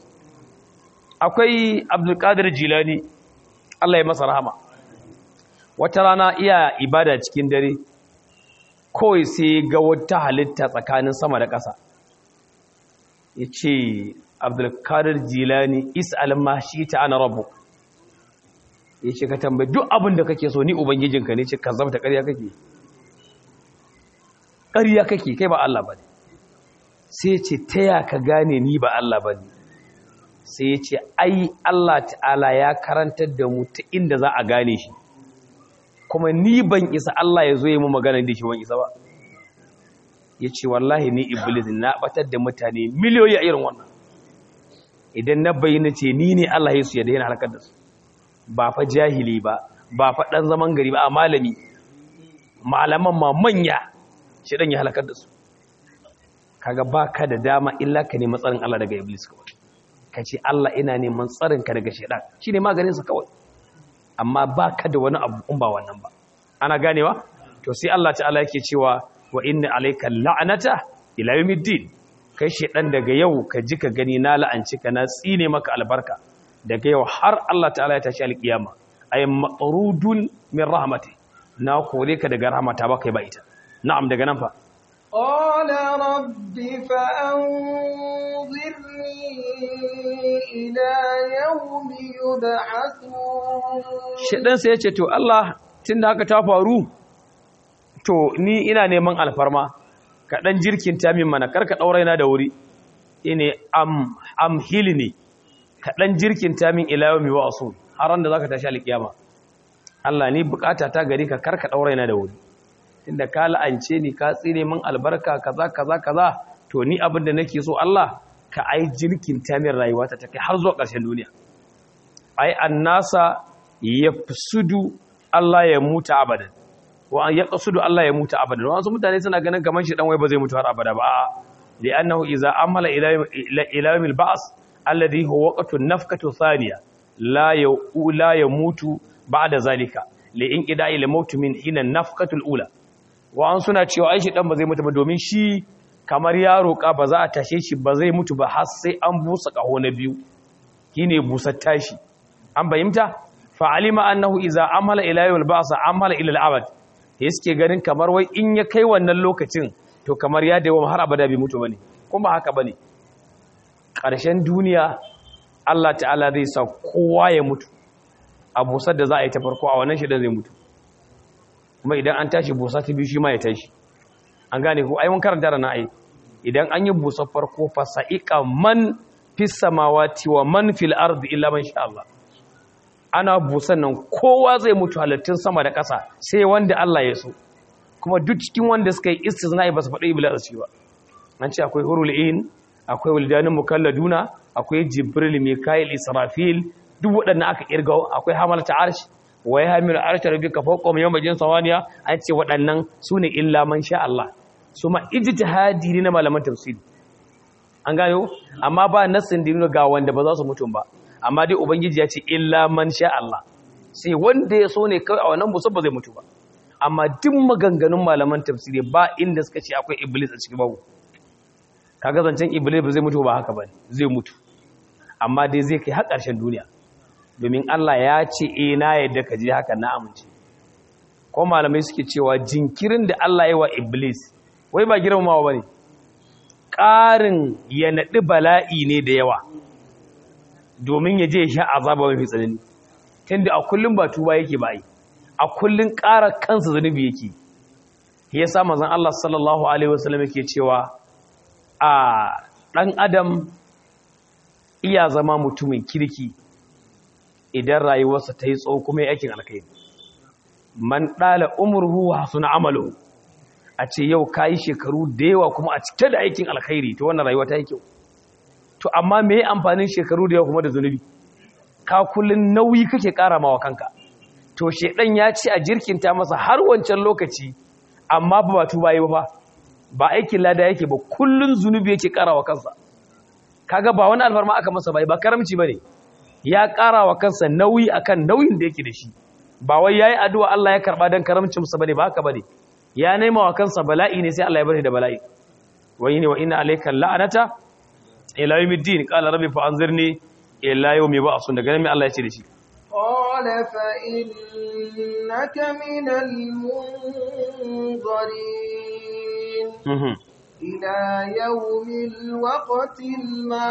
akwai Abdul Qadir Jilani Allah ya masa rahama wata rana iya ibada cikin dare kawai sai ga wata halitta tsakanin sama da ƙasa yace Abdul Qadir Jilani is'al ma shi ta ana rabbuk yace ka tambaye duk abin da kake so ni ubangijinka ne ce kazzabta ƙarya kake ƙarya kake kai ba Allah ba ne sai ce ta ya ka gane ni ba Allah ba ne sai ya ce ai Allah ta'ala ya karantar da mu ta inda za a gane shi kuma ni ban isa Allah ya zo yi mu magana da shi ban isa ba ya ce wallahi ni iblis na batar da mutane miliyoyi a irin wannan idan na bayyana ce ni ne Allah ya su yadda yana halakar da su ba fa jahili ba ba fa ɗan zaman gari ba a malami malaman ma manya shi ɗan ya halakar da su kaga ba ka da dama illa ka nemi tsarin Allah daga iblis kawai ka ce Allah ina neman tsarin ka daga shaidan shi ne maganinsa kawai amma ba ka da wani abu in ba wannan ba ana ganewa to sai Allah ta'ala yake cewa wa inna alayka la'anata ila yawmiddin kai shaidan daga yau ka ji ka gani na la'anci ka na tsine maka albarka daga yau har Allah ta'ala ya tashi alkiyama ay matrudun min rahmati na kore ka daga rahmata ba kai ba ita na'am daga nan fa قال رب فأنظرني إلى يوم يبعثون shedan sai ya ce to Allah tunda haka ta faru to ni ina neman alfarma ka dan jirkin ta min mana karka dauraina da wuri ine am am hilni ka dan jirkin ta min ila yawmi wa'su haran da zaka tashi alkiyama Allah ni bukata ta gari ka karka dauraina da wuri tunda ka la'ance ni ka tsire min albarka kaza kaza kaza to ni abin da nake so Allah ka ai jirkin ta min rayuwata ta kai har zuwa ƙarshen duniya ai annasa yafsudu Allah ya mutu abadan wa an yaqsudu Allah ya mutu abadan wasu mutane suna ganin kaman shi dan wai ba zai mutu har abada ba li'annahu idza amala ila ila yawmil ba's alladhi huwa waqtu nafkatu thaniya la ya la yamutu ba'da zalika li inqida'i li mautu min hina nafkatu al-ula wa an suna cewa ai shi dan ba zai mutu ba domin shi kamar ya roƙa ba za a tashe shi ba zai mutu ba har sai an busa ƙaho na biyu shine busar tashi an bayyanta fa alima annahu idza amala ila yawm al-ba'sa amala ila al-abad suke ganin kamar wai in ya kai wannan lokacin to kamar ya dawo har abada bai mutu bane kuma haka bane ƙarshen duniya Allah ta'ala zai sa kowa ya mutu a busar da za a yi ta farko a wannan shida zai mutu kuma idan an tashi busa ta biyu shi ma ya tashi an gane ko ai mun karanta da ai idan an yi busar farko fa sa'iqa man fis samawati wa man fil ardi illa man sha Allah ana busan nan kowa zai mutu halittun sama da ƙasa sai wanda Allah ya so kuma duk cikin wanda suka yi istisna'i ba su faɗi iblis ba an ce akwai hurul in akwai wildanin mukalladuna akwai jibril mikail israfil duk waɗannan aka kirga akwai hamalta arsh wa ya hamilu arsh rabbika fawqa yawma jin sawaniya an ce waɗannan sune illa man sha Allah su ma ijtihadi ne na malaman tafsiri an gayo amma ba nassin da ga wanda ba za su mutum ba amma dai ubangiji ya ce illa man sha Allah sai wanda ya so ne kawai a wannan musu ba zai mutu ba amma duk maganganun malaman tafsiri ba inda suka ce akwai iblis a cikin babu kaga zancen iblis ba zai mutu ba haka ba zai mutu amma dai zai kai har ƙarshen duniya domin Allah ya ce eh na yadda ka je haka na amince ko malamai suke cewa jinkirin da Allah ya wa iblis wai ba girmamawa bane ƙarin ya naɗi bala'i ne da yawa domin ya je ya sha azaba mafi tsanani tunda a kullum ba tuba yake ba yi a kullum ƙara kansa zunubi yake ya sa mazan Allah sallallahu alaihi wasallam yake cewa a ɗan adam iya zama mutumin kirki idan rayuwarsa ta yi tsawo kuma ya aikin alkhairi man ɗala umurhu wa suna amalu a ce yau ka yi shekaru da yawa kuma a cike da aikin alkhairi ta wannan rayuwa ta yi kyau to amma me ya amfanin shekaru da yawa kuma da zunubi ka kullun nauyi kake ƙara mawa kanka to shedan ya ce a jirkinta masa har wancan lokaci amma ba ba tuba yi ba ba aikin lada yake ba kullun zunubi yake ƙara wa kansa kaga ba wani alfarma aka masa bai ba karamci bane ya ƙara wa kansa nauyi akan nauyin da yake da shi ba wai yayi addu'a Allah ya karba dan karamcin sa bane ba haka bane ya nema wa kansa bala'i ne sai Allah ya bari da bala'i wai ne wa inna alayka la'anata ila yawmiddin qala rabbi fa anzirni ila yawmi ba'sun daga nan Allah ya ce da shi qala fa innaka minal munzirin ila yawmil waqtil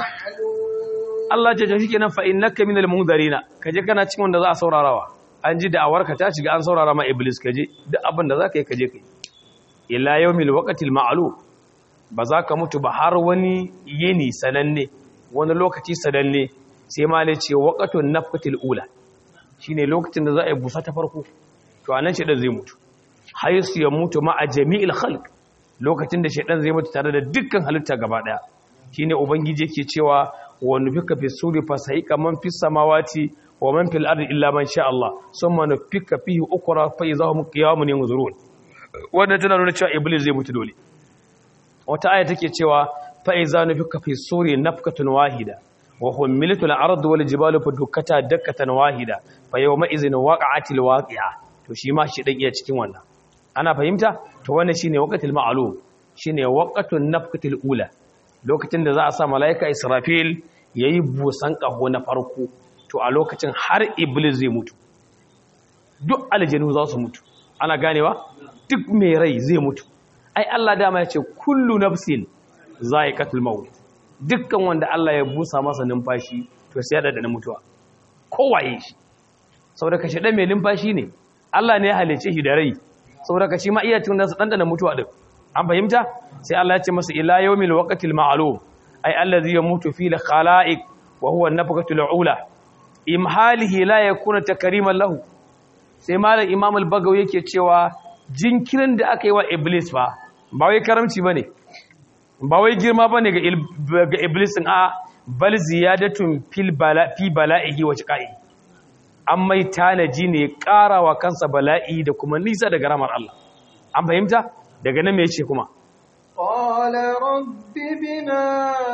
ma'lum Allah ya ce kenan fa innaka minal munzirina kaje kana cikin wanda za a saurarawa an ji da'awarka ta shiga an saurara ma iblis kaje duk abin da zaka yi kaje kai ila yawmil waqtil ma'lum ba za ka mutu ba har wani yini sananne wani lokaci sananne sai ma ne ce waƙatun nafkatil ula shi ne lokacin da za a yi busa ta farko to anan shaɗan zai mutu haisu ya mutu ma a jami'il halk lokacin da shaɗan zai mutu tare da dukkan halitta gaba ɗaya shi ne ubangiji ke cewa wani fika fi suri fasahika man fi samawati wa man fil ardi illa man sha Allah sun ma nufika fihi ukura fa iza hum qiyamun yanzurun wannan tana nuna cewa iblis zai mutu dole wata aya take cewa fa iza nufika fi suri nafkatun wahida wa humilatul ardu wal jibalu fadukkata dakkatan wahida fa yawma izin waqa'atil waqi'a to shi ma shi dan iya cikin wannan ana fahimta to wannan shine waqatil ma'lum shine waqatun nafkatil ula lokacin da za a sa malaika israfil yayi busan kaho na farko to a lokacin har iblis zai mutu duk aljanu za su mutu ana ganewa duk mai rai zai mutu ai Allah dama ya ce kullu nafsin za'iqatul maut dukkan wanda Allah ya busa masa numfashi to sai ya da mutuwa kowaye shi saboda kashi dan mai numfashi ne Allah ne ya halice shi da rai saboda kashi ma iya tun da su dandana mutuwa din an fahimta sai Allah ya ce masa ila yawmil waqtil ma'lum ai allazi yamutu fi khalaiq wa huwa an-nafqatul ula imhalihi la yakuna takriman lahu sai malam imam al-bagawi yake cewa jinkirin da aka yi wa iblis ba ba wai karamci bane ba wai girma ba ne ga iblisin a bal ziyadatun fi bala'ihi wa shiqa'i an mai tanaji ne wa kansa bala'i da kuma nisa daga ramar Allah an fahimta daga nan me yace kuma قال رب بما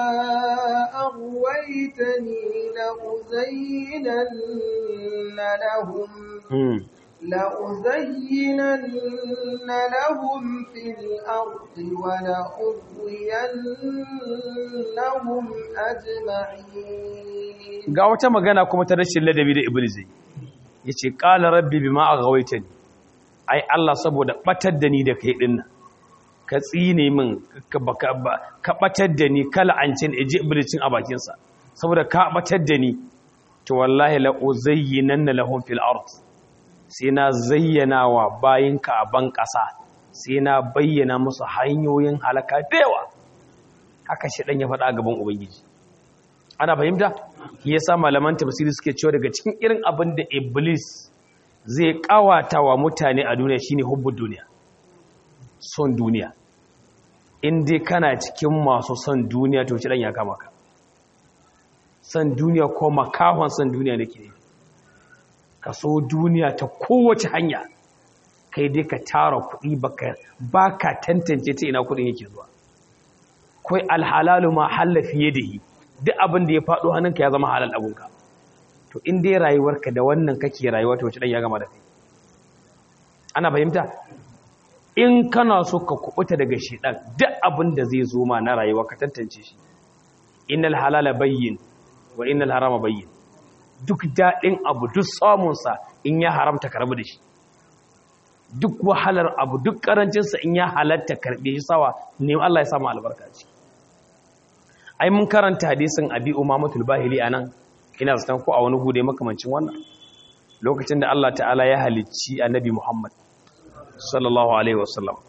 أغويتني لأزينن لهم لأزينن لهم في الأرض ولأغوينهم أجمعين ga wata magana kuma ta rashin ladabi da iblis yace qala rabbi bima aghwaytani ai Allah saboda batar da ni da kai dinnan ka tsine min ka batar da ni kala an cin eji iblicin a bakinsa saboda ka batar da ni to wallahi la uzayyinanna lahum fil ard sai na zayyana wa bayinka a ban kasa sai na bayyana musu hanyoyin halaka da yawa haka shi dan ya faɗa gaban ubangiji ana fahimta shi yasa malaman tafsiri suke cewa daga cikin irin abin da iblis zai kawata wa mutane a duniya shine hubbud duniya son duniya in dai kana cikin masu son duniya to shi dan ya kama ka son duniya ko makahon son duniya nake ne ka so duniya ta kowace hanya kai dai ka tara kuɗi baka baka tantance ta ina kuɗin yake zuwa kai alhalalu ma halla fiye da yi duk abin da ya faɗo hannunka ya zama halal abunka to in dai rayuwarka da wannan kake rayuwa to shi dan ya gama da kai ana fahimta in kana so ka kubuta daga shedan duk abin da zai zo ma na rayuwa ka tantance shi innal halala bayyin wa innal harama bayyin duk dadin abu duk samun sa in ya haramta karbu da shi duk wahalar abu duk karancin sa in ya halatta karbe shi sawa ne Allah ya samu albarka ci ai mun karanta hadisin abi umamatul bahili anan ina zaton ko a wani gude makamancin wannan lokacin da Allah ta'ala ya halicci annabi Muhammad sallallahu alaihi wasallam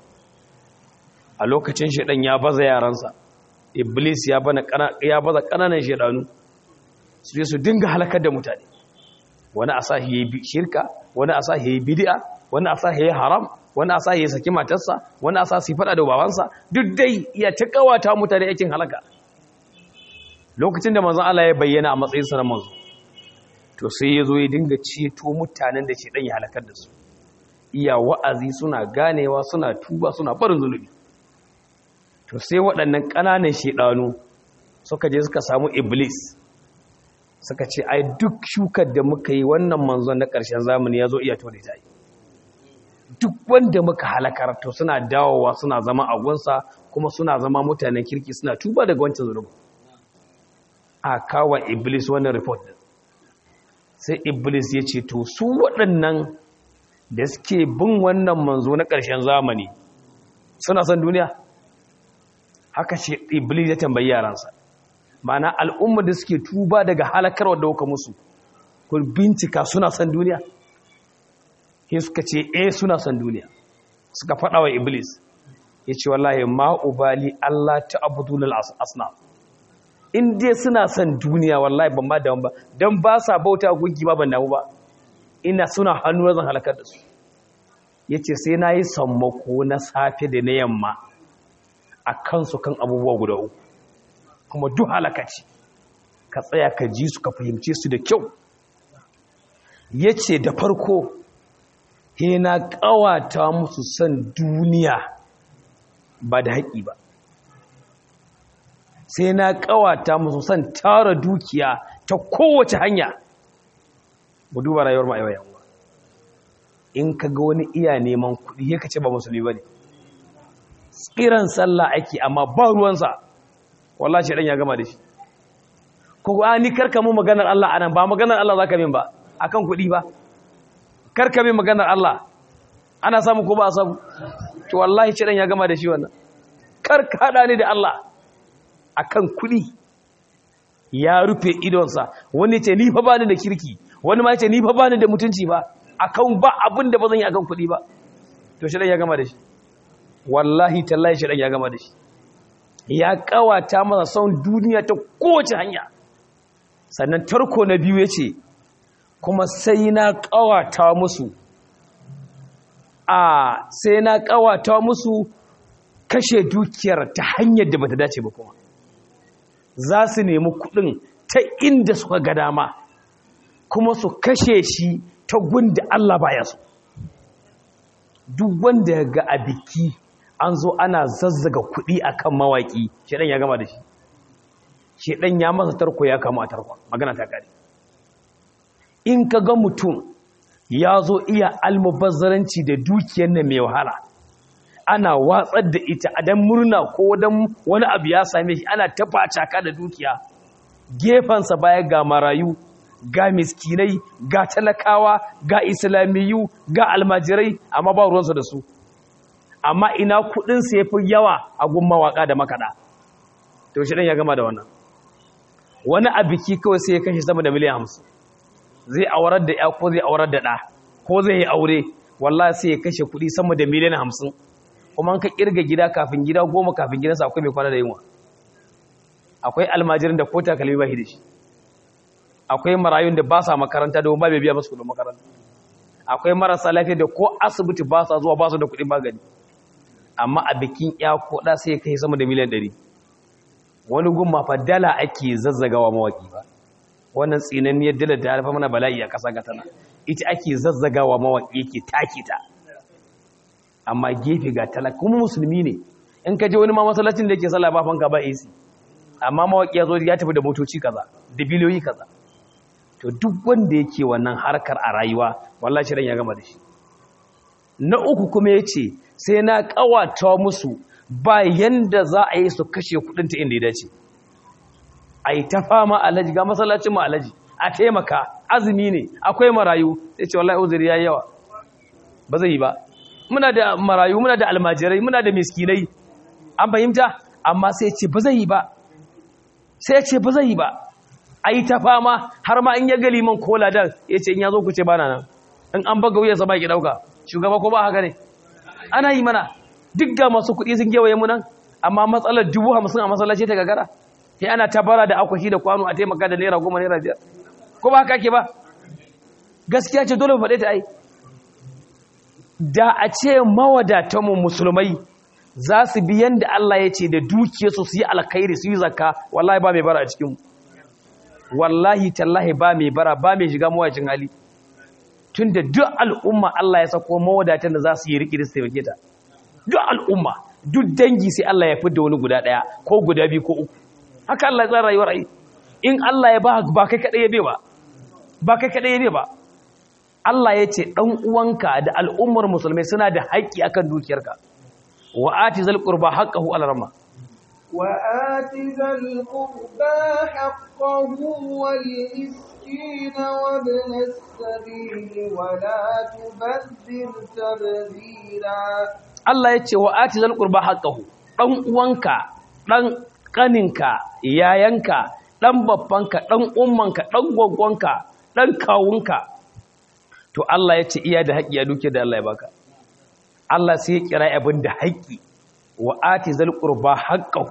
a lokacin shedan ya baza yaransa iblis ya bana ya baza kananan shedanu su je su dinga halakar da mutane wani a sahi yayi shirka wani a sahi yayi bid'a wani a sahi yayi haram wani a sahi yayi saki matarsa wani a sahi fada da babansa duk dai ya ta kawata mutane yakin halaka lokacin da manzon Allah ya bayyana a matsayin sa na manzo to sai ya zo ya dinga ceto mutanen da shedan ya halakar da su iya wa'azi suna ganewa suna tuba suna barin zunubi to sai waɗannan ƙananan shaidanu suka je suka samu iblis suka ce ai duk shukar da muka yi wannan manzon na ƙarshen zamani ya zo iya tore ta yi duk wanda muka halakar to suna dawowa suna zama a gunsa kuma suna zama mutanen kirki suna tuba daga wancan zunubin a kawo iblis wannan report din sai iblis ya ce to su waɗannan da suke bin wannan manzo na ƙarshen zamani suna son duniya haka ce iblis ya tambayi yaransa mana al'ummar da suke tuba daga halakarwa da kuka musu ku bincika suna son duniya sai suka ce eh suna son duniya suka faɗa wa iblis ya ce wallahi ma'ubali Allah ta abudulal asnaf in dai suna son duniya wallahi ban ba da ba don ba sa bauta gunki ba ban damu ba ina suna hannu zan halakar da su ya ce sai na yi sammako na safe da na yamma a kansu kan abubuwa guda uku kuma duk halakaci ka tsaya ka ji su ka fahimce su da kyau ya ce da farko he na ƙawata musu son duniya ba da haƙi ba sai na ƙawata musu son tara dukiya ta kowace hanya mu duba rayuwar ma'aiwa yawa in ka ga wani iya neman kuɗi ya kace ba musulmi ba ne tsiran sallah ake amma ba ruwansa wallah shi ɗan ya gama da shi ko a ni karka mu maganar Allah anan ba maganar Allah za ka min ba akan kuɗi ba karka min maganar Allah ana samu ko ba a samu to wallahi shi ɗan ya gama da shi wannan karka haɗa ni da Allah akan kuɗi ya rufe idonsa wani ce ni fa bani da kirki wani ma ce ni fa bani da mutunci ba akan ba abin da ba zan yi akan kuɗi ba to shi ya gama da shi wallahi tallahi shi ya gama da shi ya kawata masa son duniya ta kowace hanya sannan tarko na biyu yace kuma sai na kawata musu a sai na kawata musu kashe dukiyar ta hanyar da bata dace ba kuma za su nemi kudin ta inda suka ga dama kuma su kashe shi ta gunda Allah baya so duk wanda ya ga a biki an zo ana zazzaga kudi akan mawaki shedan ya gama da shi shedan ya masa tarko ya kama a tarko magana ta kare in ka ga mutum ya zo iya almubazzaranci da dukiyar nan mai wahala ana watsar da ita a dan murna ko dan wani abu ya same shi ana tafa caka da dukiya gefensa baya ga marayu ga miskinai ga talakawa ga islamiyu ga almajirai amma ba ruwansu da su amma ina kudinsu ya fi yawa a gun mawaka da makaɗa to shi ɗan ya gama da wannan wani a biki kawai sai ya kashe sama da miliyan hamsin zai aurar da ya ko zai aurar da ɗa ko zai yi aure wallahi sai ya kashe kuɗi sama da miliyan hamsin kuma an ka kirga gida kafin gida goma kafin gidansa akwai mai kwana da yunwa akwai almajirin da ko takalmi ba shi da shi akwai marayun da ba sa makaranta da ba bai biya masu kudin makaranta akwai marasa lafiya da ko asibiti ba sa zuwa ba su da kudin magani amma a bikin ya ko da sai kai sama da miliyan 100 wani gumma fa dala ake zazzagawa mawaki ba wannan tsinanniyar dala da harfa mana bala'i a kasa gatana ita ake zazzagawa mawaki yake take ta amma gefe ga talaka kuma musulmi ne in ka je wani ma masallacin da yake sallah ba fanka ba AC amma mawaki ya zo ya tafi da motoci kaza da biliyoyi kaza to duk wanda yake wannan harkar a rayuwa wallahi shirin ya gama da shi na uku kuma yace sai na kawata musu ba yanda za a yi su kashe kudin ta inda ya dace ai ta fama alaji ga masallacin mu alaji a taimaka azumi ne akwai marayu sai ce wallahi uzuri yayi yawa ba zai yi ba muna da marayu muna da almajirai muna da miskinai an fahimta amma sai ce ba zai yi ba sai ce ba zai yi ba a yi ta fama har ma in ya gali man kola dan ya ce in ya zo ku ce bana nan in an baga wuyansa ba ki ɗauka shugaba ko ba haka ne ana yi mana duk ga masu kuɗi sun gewaye mu nan amma matsalar dubu hamsin a masallaci ta gagara sai ana tabara da akwati da kwano a taimaka da naira goma naira biyar ko ba haka ke ba gaskiya ce dole mu faɗe ta ai da a ce mawadatanmu musulmai za su bi yanda Allah ya ce da dukiyarsu su yi alkhairi su yi zakka wallahi ba mai bara a cikinmu wallahi tallahi ba mai bara ba mai shiga mawacin hali tun da duk al'umma Allah ya sako mawadatan da za su yi riƙi da su taimake ta duk al'umma duk dangi sai Allah ya fi da wani guda ɗaya ko guda biyu ko uku haka Allah ya tsara rayuwar ai in Allah ya ba ba kai kaɗai ya bai ba ba kai kaɗai ya bai ba Allah ya ce ɗan uwanka da al'ummar musulmai suna da haƙƙi akan dukiyarka wa ati zal qurba haqqahu ala rama wa ati zal qurba haqqahu wal miskin wa ibn as-sabil wa la tubadhir tabdhira Allah ya ce wa ati zal qurba haqqahu ɗan uwanka ɗan ƙaninka yayanka ɗan babbanka ɗan ummanka ɗan gwaggwanka ɗan kawunka to Allah ya ce iya da haƙƙi a duke da Allah ya baka Allah sai ya kira abin da haƙƙi wa ati zal qurba haqqahu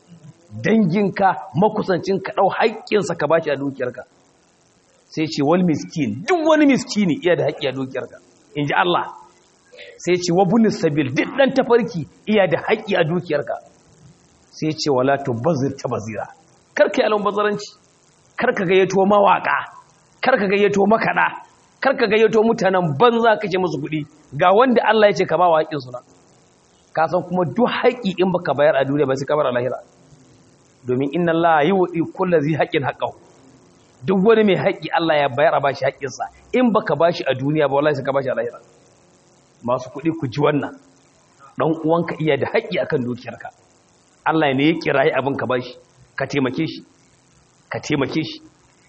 danginka makusancinka dau haƙƙinsa ka bashi a dukiyarka sai ce wal miskin duk wani miskini iya da haƙƙi a dukiyarka inji Allah sai ce wa bunis sabil duk dan tafarki iya da haƙƙi a dukiyarka sai ce wala tubazzir tabazira karka yi alon bazaranci karka gayyato mawaka karka gayyato makada karka gayyato mutanen banza kake musu kuɗi ga wanda Allah ya ce ka ba wa haƙƙin suna ka san kuma duk haƙƙi in baka bayar a duniya ba sai ka bar a lahira domin inna Allah yi wa kullu zai haƙƙin haqqahu duk wani mai haƙƙi Allah ya bayar a bashi haƙƙinsa in baka bashi a duniya ba wallahi sai ka bashi a lahira masu kuɗi ku ji wannan dan uwanka iya da haƙƙi akan dukiyarka Allah ne ya kirayi abin ka bashi ka taimake shi ka taimake shi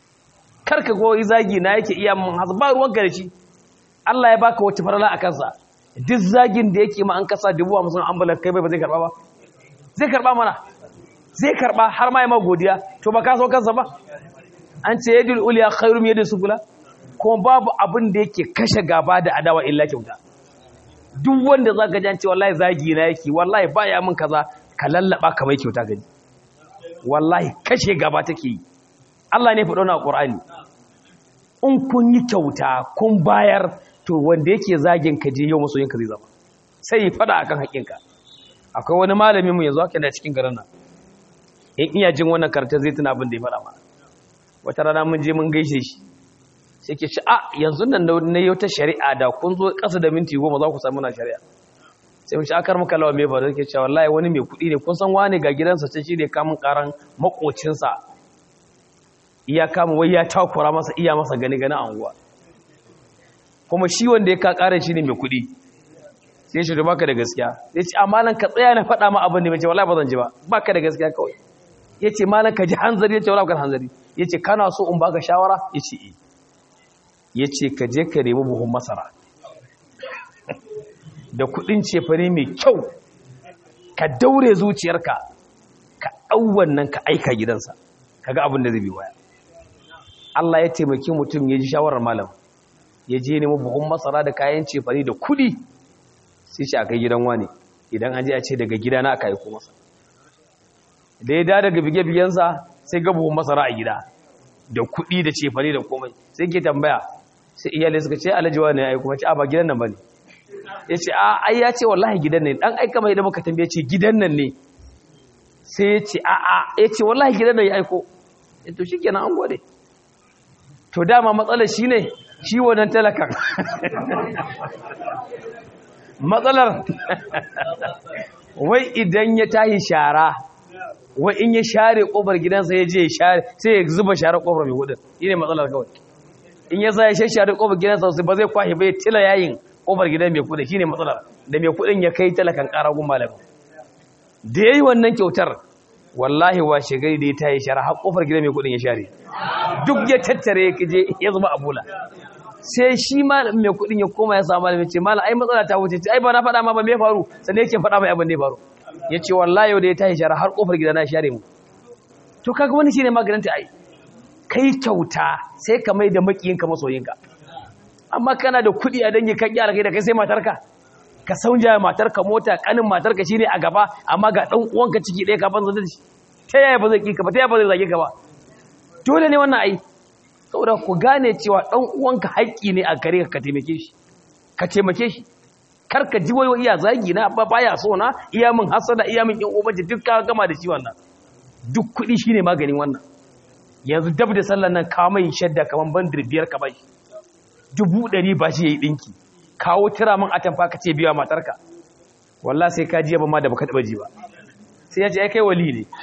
karka goyi zagi na yake iya mun hasba ruwan da shi Allah ya baka wata farala a kansa duk zagin da yake ma an kasa dubu hamsin ambulan kai bai ba zai karba ba zai karba mana zai karba har ma ya ma godiya to ba ka so kansa ba an ce yadul uliya khairum yadul sufula kuma babu abin da yake kashe gaba da adawa illa kyauta duk wanda zaka ji an ce wallahi zagi na yake wallahi baya min kaza ka lallaba ka mai kyauta gani wallahi kashe gaba take yi Allah ne faɗo na Qur'ani in kun yi kyauta kun bayar to wanda yake zagin ka je yau masoyinka zai zama sai fada akan haƙinka akwai wani malamin mu yanzu haka yana cikin garin nan in iya jin wannan karanta zai tuna abin da ya fada mana wata rana mun je mun gaishe shi sai ke ce a yanzu nan na yau ta shari'a da kun zo ƙasa da minti goma za ku samu na shari'a sai mun ci akar muka lawa mai faru ke cewa wallahi wani mai kuɗi ne kun san wani ga gidansa ce shi ne kamun karan makocinsa iya kama wai ya takura masa iya masa gani gani a unguwa kuma shi wanda ya kakara shi ne mai kuɗi sai shi baka da gaskiya ya ce amma nan ka tsaya na faɗa ma abin da mai ce wallahi ba zan ji ba baka da gaskiya kawai ya ce malam ka ji hanzari ya ce wallahi ka hanzari yace kana so in baka shawara yace eh yace ka je ka nemi buhun masara da kudin cefane mai kyau ka daure zuciyarka ka ɗau wannan ka aika gidansa kaga abin da zai bi waya Allah ya taimaki mutum ya ji shawarar malam ya je nemi buhun masara da kayan cefane da kudi sai shi a kai gidan wani idan an je a ce daga gidana aka aiko masa da ya da daga bige-bigensa sai ga buhun masara a gida da kudi da cefane da komai sai ke tambaya sai iyalai suka ce alajiwa ne ya aiko mace a ba gidan nan ba ne ya ce a ai ya ce wallahi gidan ne dan aika mai da muka tambaye ce gidan nan ne sai ya ce a a ya ce wallahi gidan nan ya aiko to shi kenan an gode to dama matsalar shi ne shi wannan talakan matsalar wai idan ya tahi shara wai in ya share kofar gidansa ya je ya share sai ya zuba share kofar mai hudun shi ne matsalar kawai in ya sa ya shashare kofar gidansa ba zai kwashe bai tila yayin kofar gidan mai kudin shine matsalar da mai kudin ya kai talakan karagun malamin da yayi wannan kyautar wallahi washe gari da ya tayi shara har kofar gidan mai kudin ya share duk ya tattare ya je ya zama abula sai shi malamin mai kudin ya koma ya samu malamin ce malam ai matsala ta wuce ai ba na faɗa ma ba me faru sannan yake faɗa mai abin da ya faru ya ce wallahi yau da ya tayi shara har kofar gidan na share mu to kaga wani shine maganin ta ai kai kyauta sai ka mai da makiyinka masoyinka amma kana da kuɗi a dangi kan yara kai da kai sai matarka ka saunja matarka mota kanin matarka shine a gaba amma ga dan uwanka ciki ɗaya ka banza da shi ta yaya ba zai ki ka ba ta yaya ba zai zage ka ba dole ne wannan ai saboda ku gane cewa dan uwanka haƙƙi ne a gare ka ka taimake shi ka taimake shi kar ka ji wayo iya zagi na ba baya so na iya min hasada iya min yan ubanci duk ka gama da shi wannan duk kuɗi shine maganin wannan yanzu dab da sallan nan ka mai shadda kaman bandir biyar ka bai dubu ɗari ba shi ya yi ɗinki kawo tira min atamfa ka ce biya matarka wallah sai ka jiya ba ma da baka taɓa ji ba sai ya ce ya kai wali ne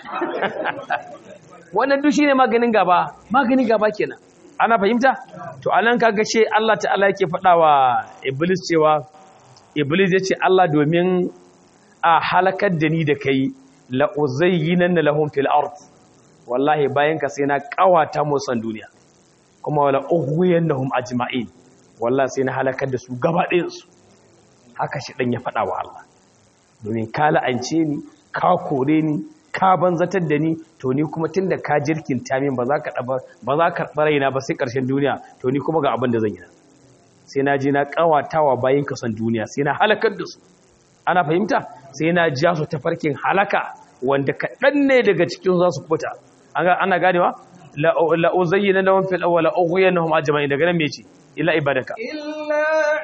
wannan duk shi ne maganin gaba maganin gaba kenan ana fahimta to anan kaga ce Allah ta'ala yake faɗa wa iblis cewa iblis ya ce Allah domin a halakar da ni da kai la uzayyinan lahum fil ard wallahi bayan ka sai na kawata musan duniya kuma wala ughwiyannahum ajma'in wallah sai na halakar da su gaba ɗayansu haka shi ɗan ya faɗa wa Allah domin ka la'ance ni ka kore ni ka banzatar da ni to ni kuma tun da ka jirkin tamin ba za ka ba za ka raina ba sai ƙarshen duniya to ni kuma ga abin da zan yi sai na je na ƙawatawa bayan ka son duniya sai na halakar da su ana fahimta sai na ja su tafarkin halaka wanda kaɗan ne daga cikin za su kubuta ana ganewa la'uzayyana lahum fil awwal ughyanahum ajma'in daga nan me ce illa ibadaka illa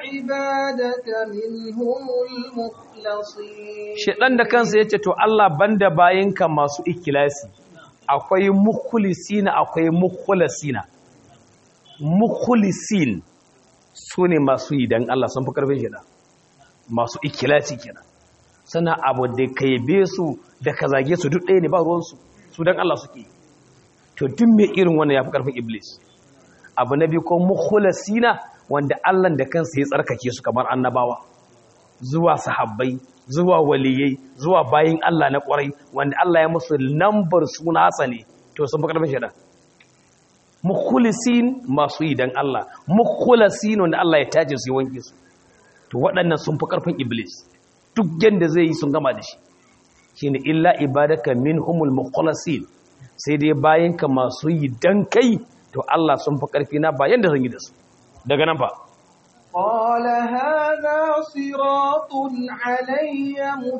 ibadaka minhumul mukhlasin shedan da kansa yace to Allah banda bayinka masu ikhlasi akwai mukhlisina akwai mukhlasina mukhlisin sune masu yi dan Allah sun fi karfin shedan masu ikhlasi kenan sana abu da kaibe su da ka zage su duk ɗaya ne ba ruwan su su dan Allah suke to duk mai irin wannan yafi karfin iblis abu na biyu ko mukhlasina wanda Allah da kansa ya tsarkake su kamar annabawa zuwa sahabbai zuwa waliyai zuwa bayin Allah na kwarai wanda Allah ya musu lambar suna ne to sun fi karfin shaidan mukhlisin masu yi dan Allah mukhlasin wanda Allah ya tace su wanke su to waɗannan sun fi karfin iblis duk yanda zai yi sun gama da shi shine illa ibadaka minhumul mukhlasin sai dai bayinka masu yi dan kai to Allah sun fi ƙarfi na bayan da zan yi da su daga nan fa قال هذا صراط علي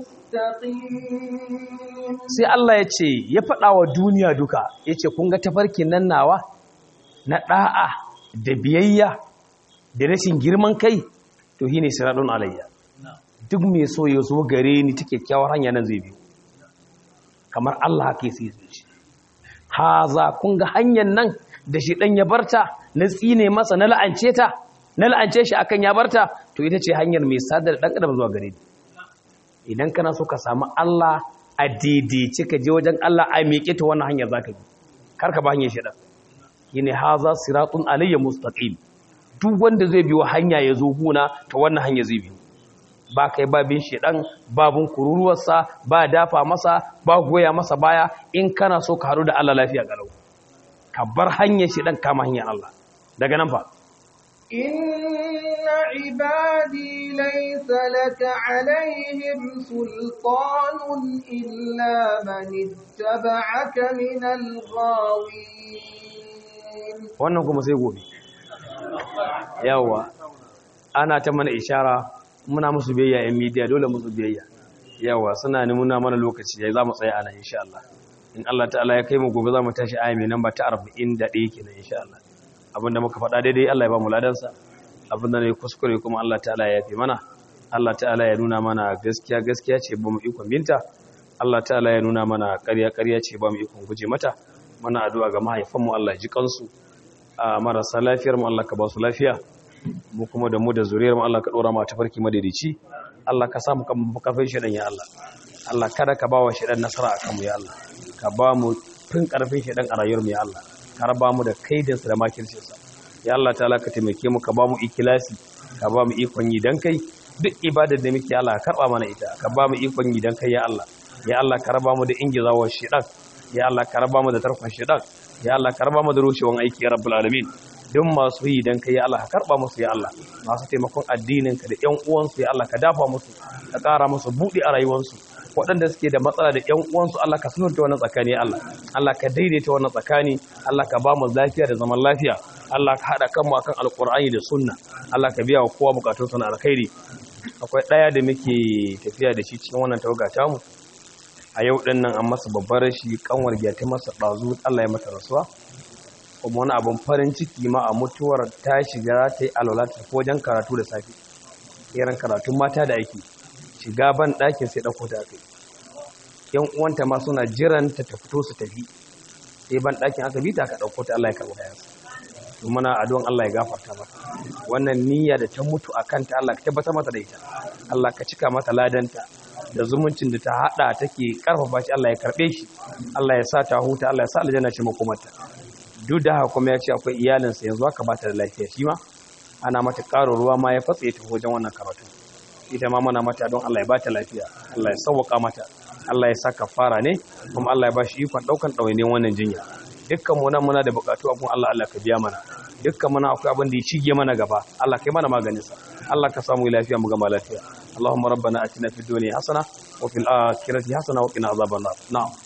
مستقيم sai Allah ya ce ya faɗa wa duniya duka ya ce kun ga tafarkin nan nawa na ɗa'a da biyayya da rashin girman kai to shi ne siratun alayya duk mai so ya zo gare ni ta kyakkyawar hanya nan zai biyu kamar Allah haka sai zai ce haza kun ga hanyar nan da shi ɗan ya barta na tsine masa na la'ance ta na la'ance shi akan ya barta to ita ce hanyar mai sadar ɗan adam zuwa gare ni idan kana so ka samu Allah a daidaice ka je wajen Allah a miƙe ta wannan hanyar zaka bi kar ka ba hanyar shi ɗan shine haza siratun alayya mustaqim duk wanda zai biyo hanya ya zo guna ta wannan hanya zai biyo ba kai babin shedan babun kururuwarsa ba dafa masa ba goya masa baya in kana so ka haɗu da Allah lafiya galau ka bar hanyar shi dan kama hanyar Allah daga nan fa إن عبادي ليس لك عليهم سلطان إلا من اتبعك من الغاوين wannan kuma sai gobe yawa ana ta mana ishara muna musu biyayya yan media dole musu biyayya yawa suna nuna mana lokaci yayi zamu tsaya ana insha Allah in Allah ta'ala ya kai mu gobe zamu tashi aya mai namba ta 41 kenan insha Allah abinda muka faɗa daidai Allah ya ba mu ladansa abinda ne kuskure kuma Allah ta'ala ya yafe mana Allah ta'ala ya nuna mana gaskiya gaskiya ce ba mu ikon binta Allah ta'ala ya nuna mana ƙarya ƙarya ce ba mu ikon guje mata muna addu'a ga mahaifanmu Allah ya ji kansu a marasa lafiyar mu Allah ka ba su lafiya mu kuma da mu da zuriyar mu Allah ka dora mu ta farki madaidaici Allah ka samu kan kafin shedan ya Allah Allah kada ka ba wa shedan nasara akan mu ya Allah ka ba mu fin karfin shedan a rayuwar mu ya Allah ka raba mu da kaidinsa da makircinsa ya Allah ta'ala ka taimake mu ka ba mu ikilasi ka ba mu ikon yi dan kai duk ibadar da muke Allah ka karba mana ita ka ba mu ikon yi dan kai ya Allah ya Allah ka raba mu da ingizawar shedan ya Allah ka raba mu da tarkon shedan ya Allah ka raba mu da rushewan aiki ya rabbul alamin duk masu yi dan kai ya Allah ka karba musu ya Allah masu taimakon addinin ka da ƴan uwansu ya Allah ka dafa musu ka ƙara musu buɗi a rayuwarsu waɗanda suke da matsala da ƴan uwansu Allah ka sunanta wannan tsakani Allah Allah ka daidaita wannan tsakani Allah ka ba mu lafiya da zaman lafiya Allah ka haɗa kanmu akan alƙur'ani da sunna Allah ka biya wa kowa bukatun sa na alkhairi akwai ɗaya da muke tafiya da shi cikin wannan tawaga tamu a yau ɗin nan an masa babbar rashi kanwar gyata masa ɗazu Allah ya mata rasuwa kuma wani abin farin ciki ma a mutuwar ta shiga ta yi alwala ta wajen karatu da safe irin karatun mata da ake shiga ban ɗakin sai ɗauko ta kai yan uwanta ma suna jiran ta ta fito su tafi sai ban ɗakin aka bi ta aka ɗauko ta Allah ya karɓi kayansa to muna addu'an Allah ya gafarta mata wannan niyya da ta mutu a kanta Allah ka tabbatar mata da ita Allah ka cika mata ladanta da zumuncin da ta hada take karfafa shi Allah ya karbe shi Allah ya sa ta huta Allah ya sa aljanna ce makomarta duk da haka kuma ya ce akwai iyalinsa yanzu aka bata da lafiya shi ma ana mata ƙaro ruwa ma ya fatsaye ta wajen wannan karatu ita ma muna mata don Allah ya bata lafiya Allah ya sauwaka mata Allah ya sa kafara ne kuma Allah ya ba shi ikon daukan ɗawainiyar wannan jinya dukkan mu nan muna da bukatu abun Allah Allah ka biya mana dukkan muna akwai abin da ya shige mana gaba Allah kai mana maganin sa Allah ka samu lafiya mu gama lafiya Allahumma rabbana atina fid dunya hasana wa fil akhirati hasana wa qina azaban nar na'am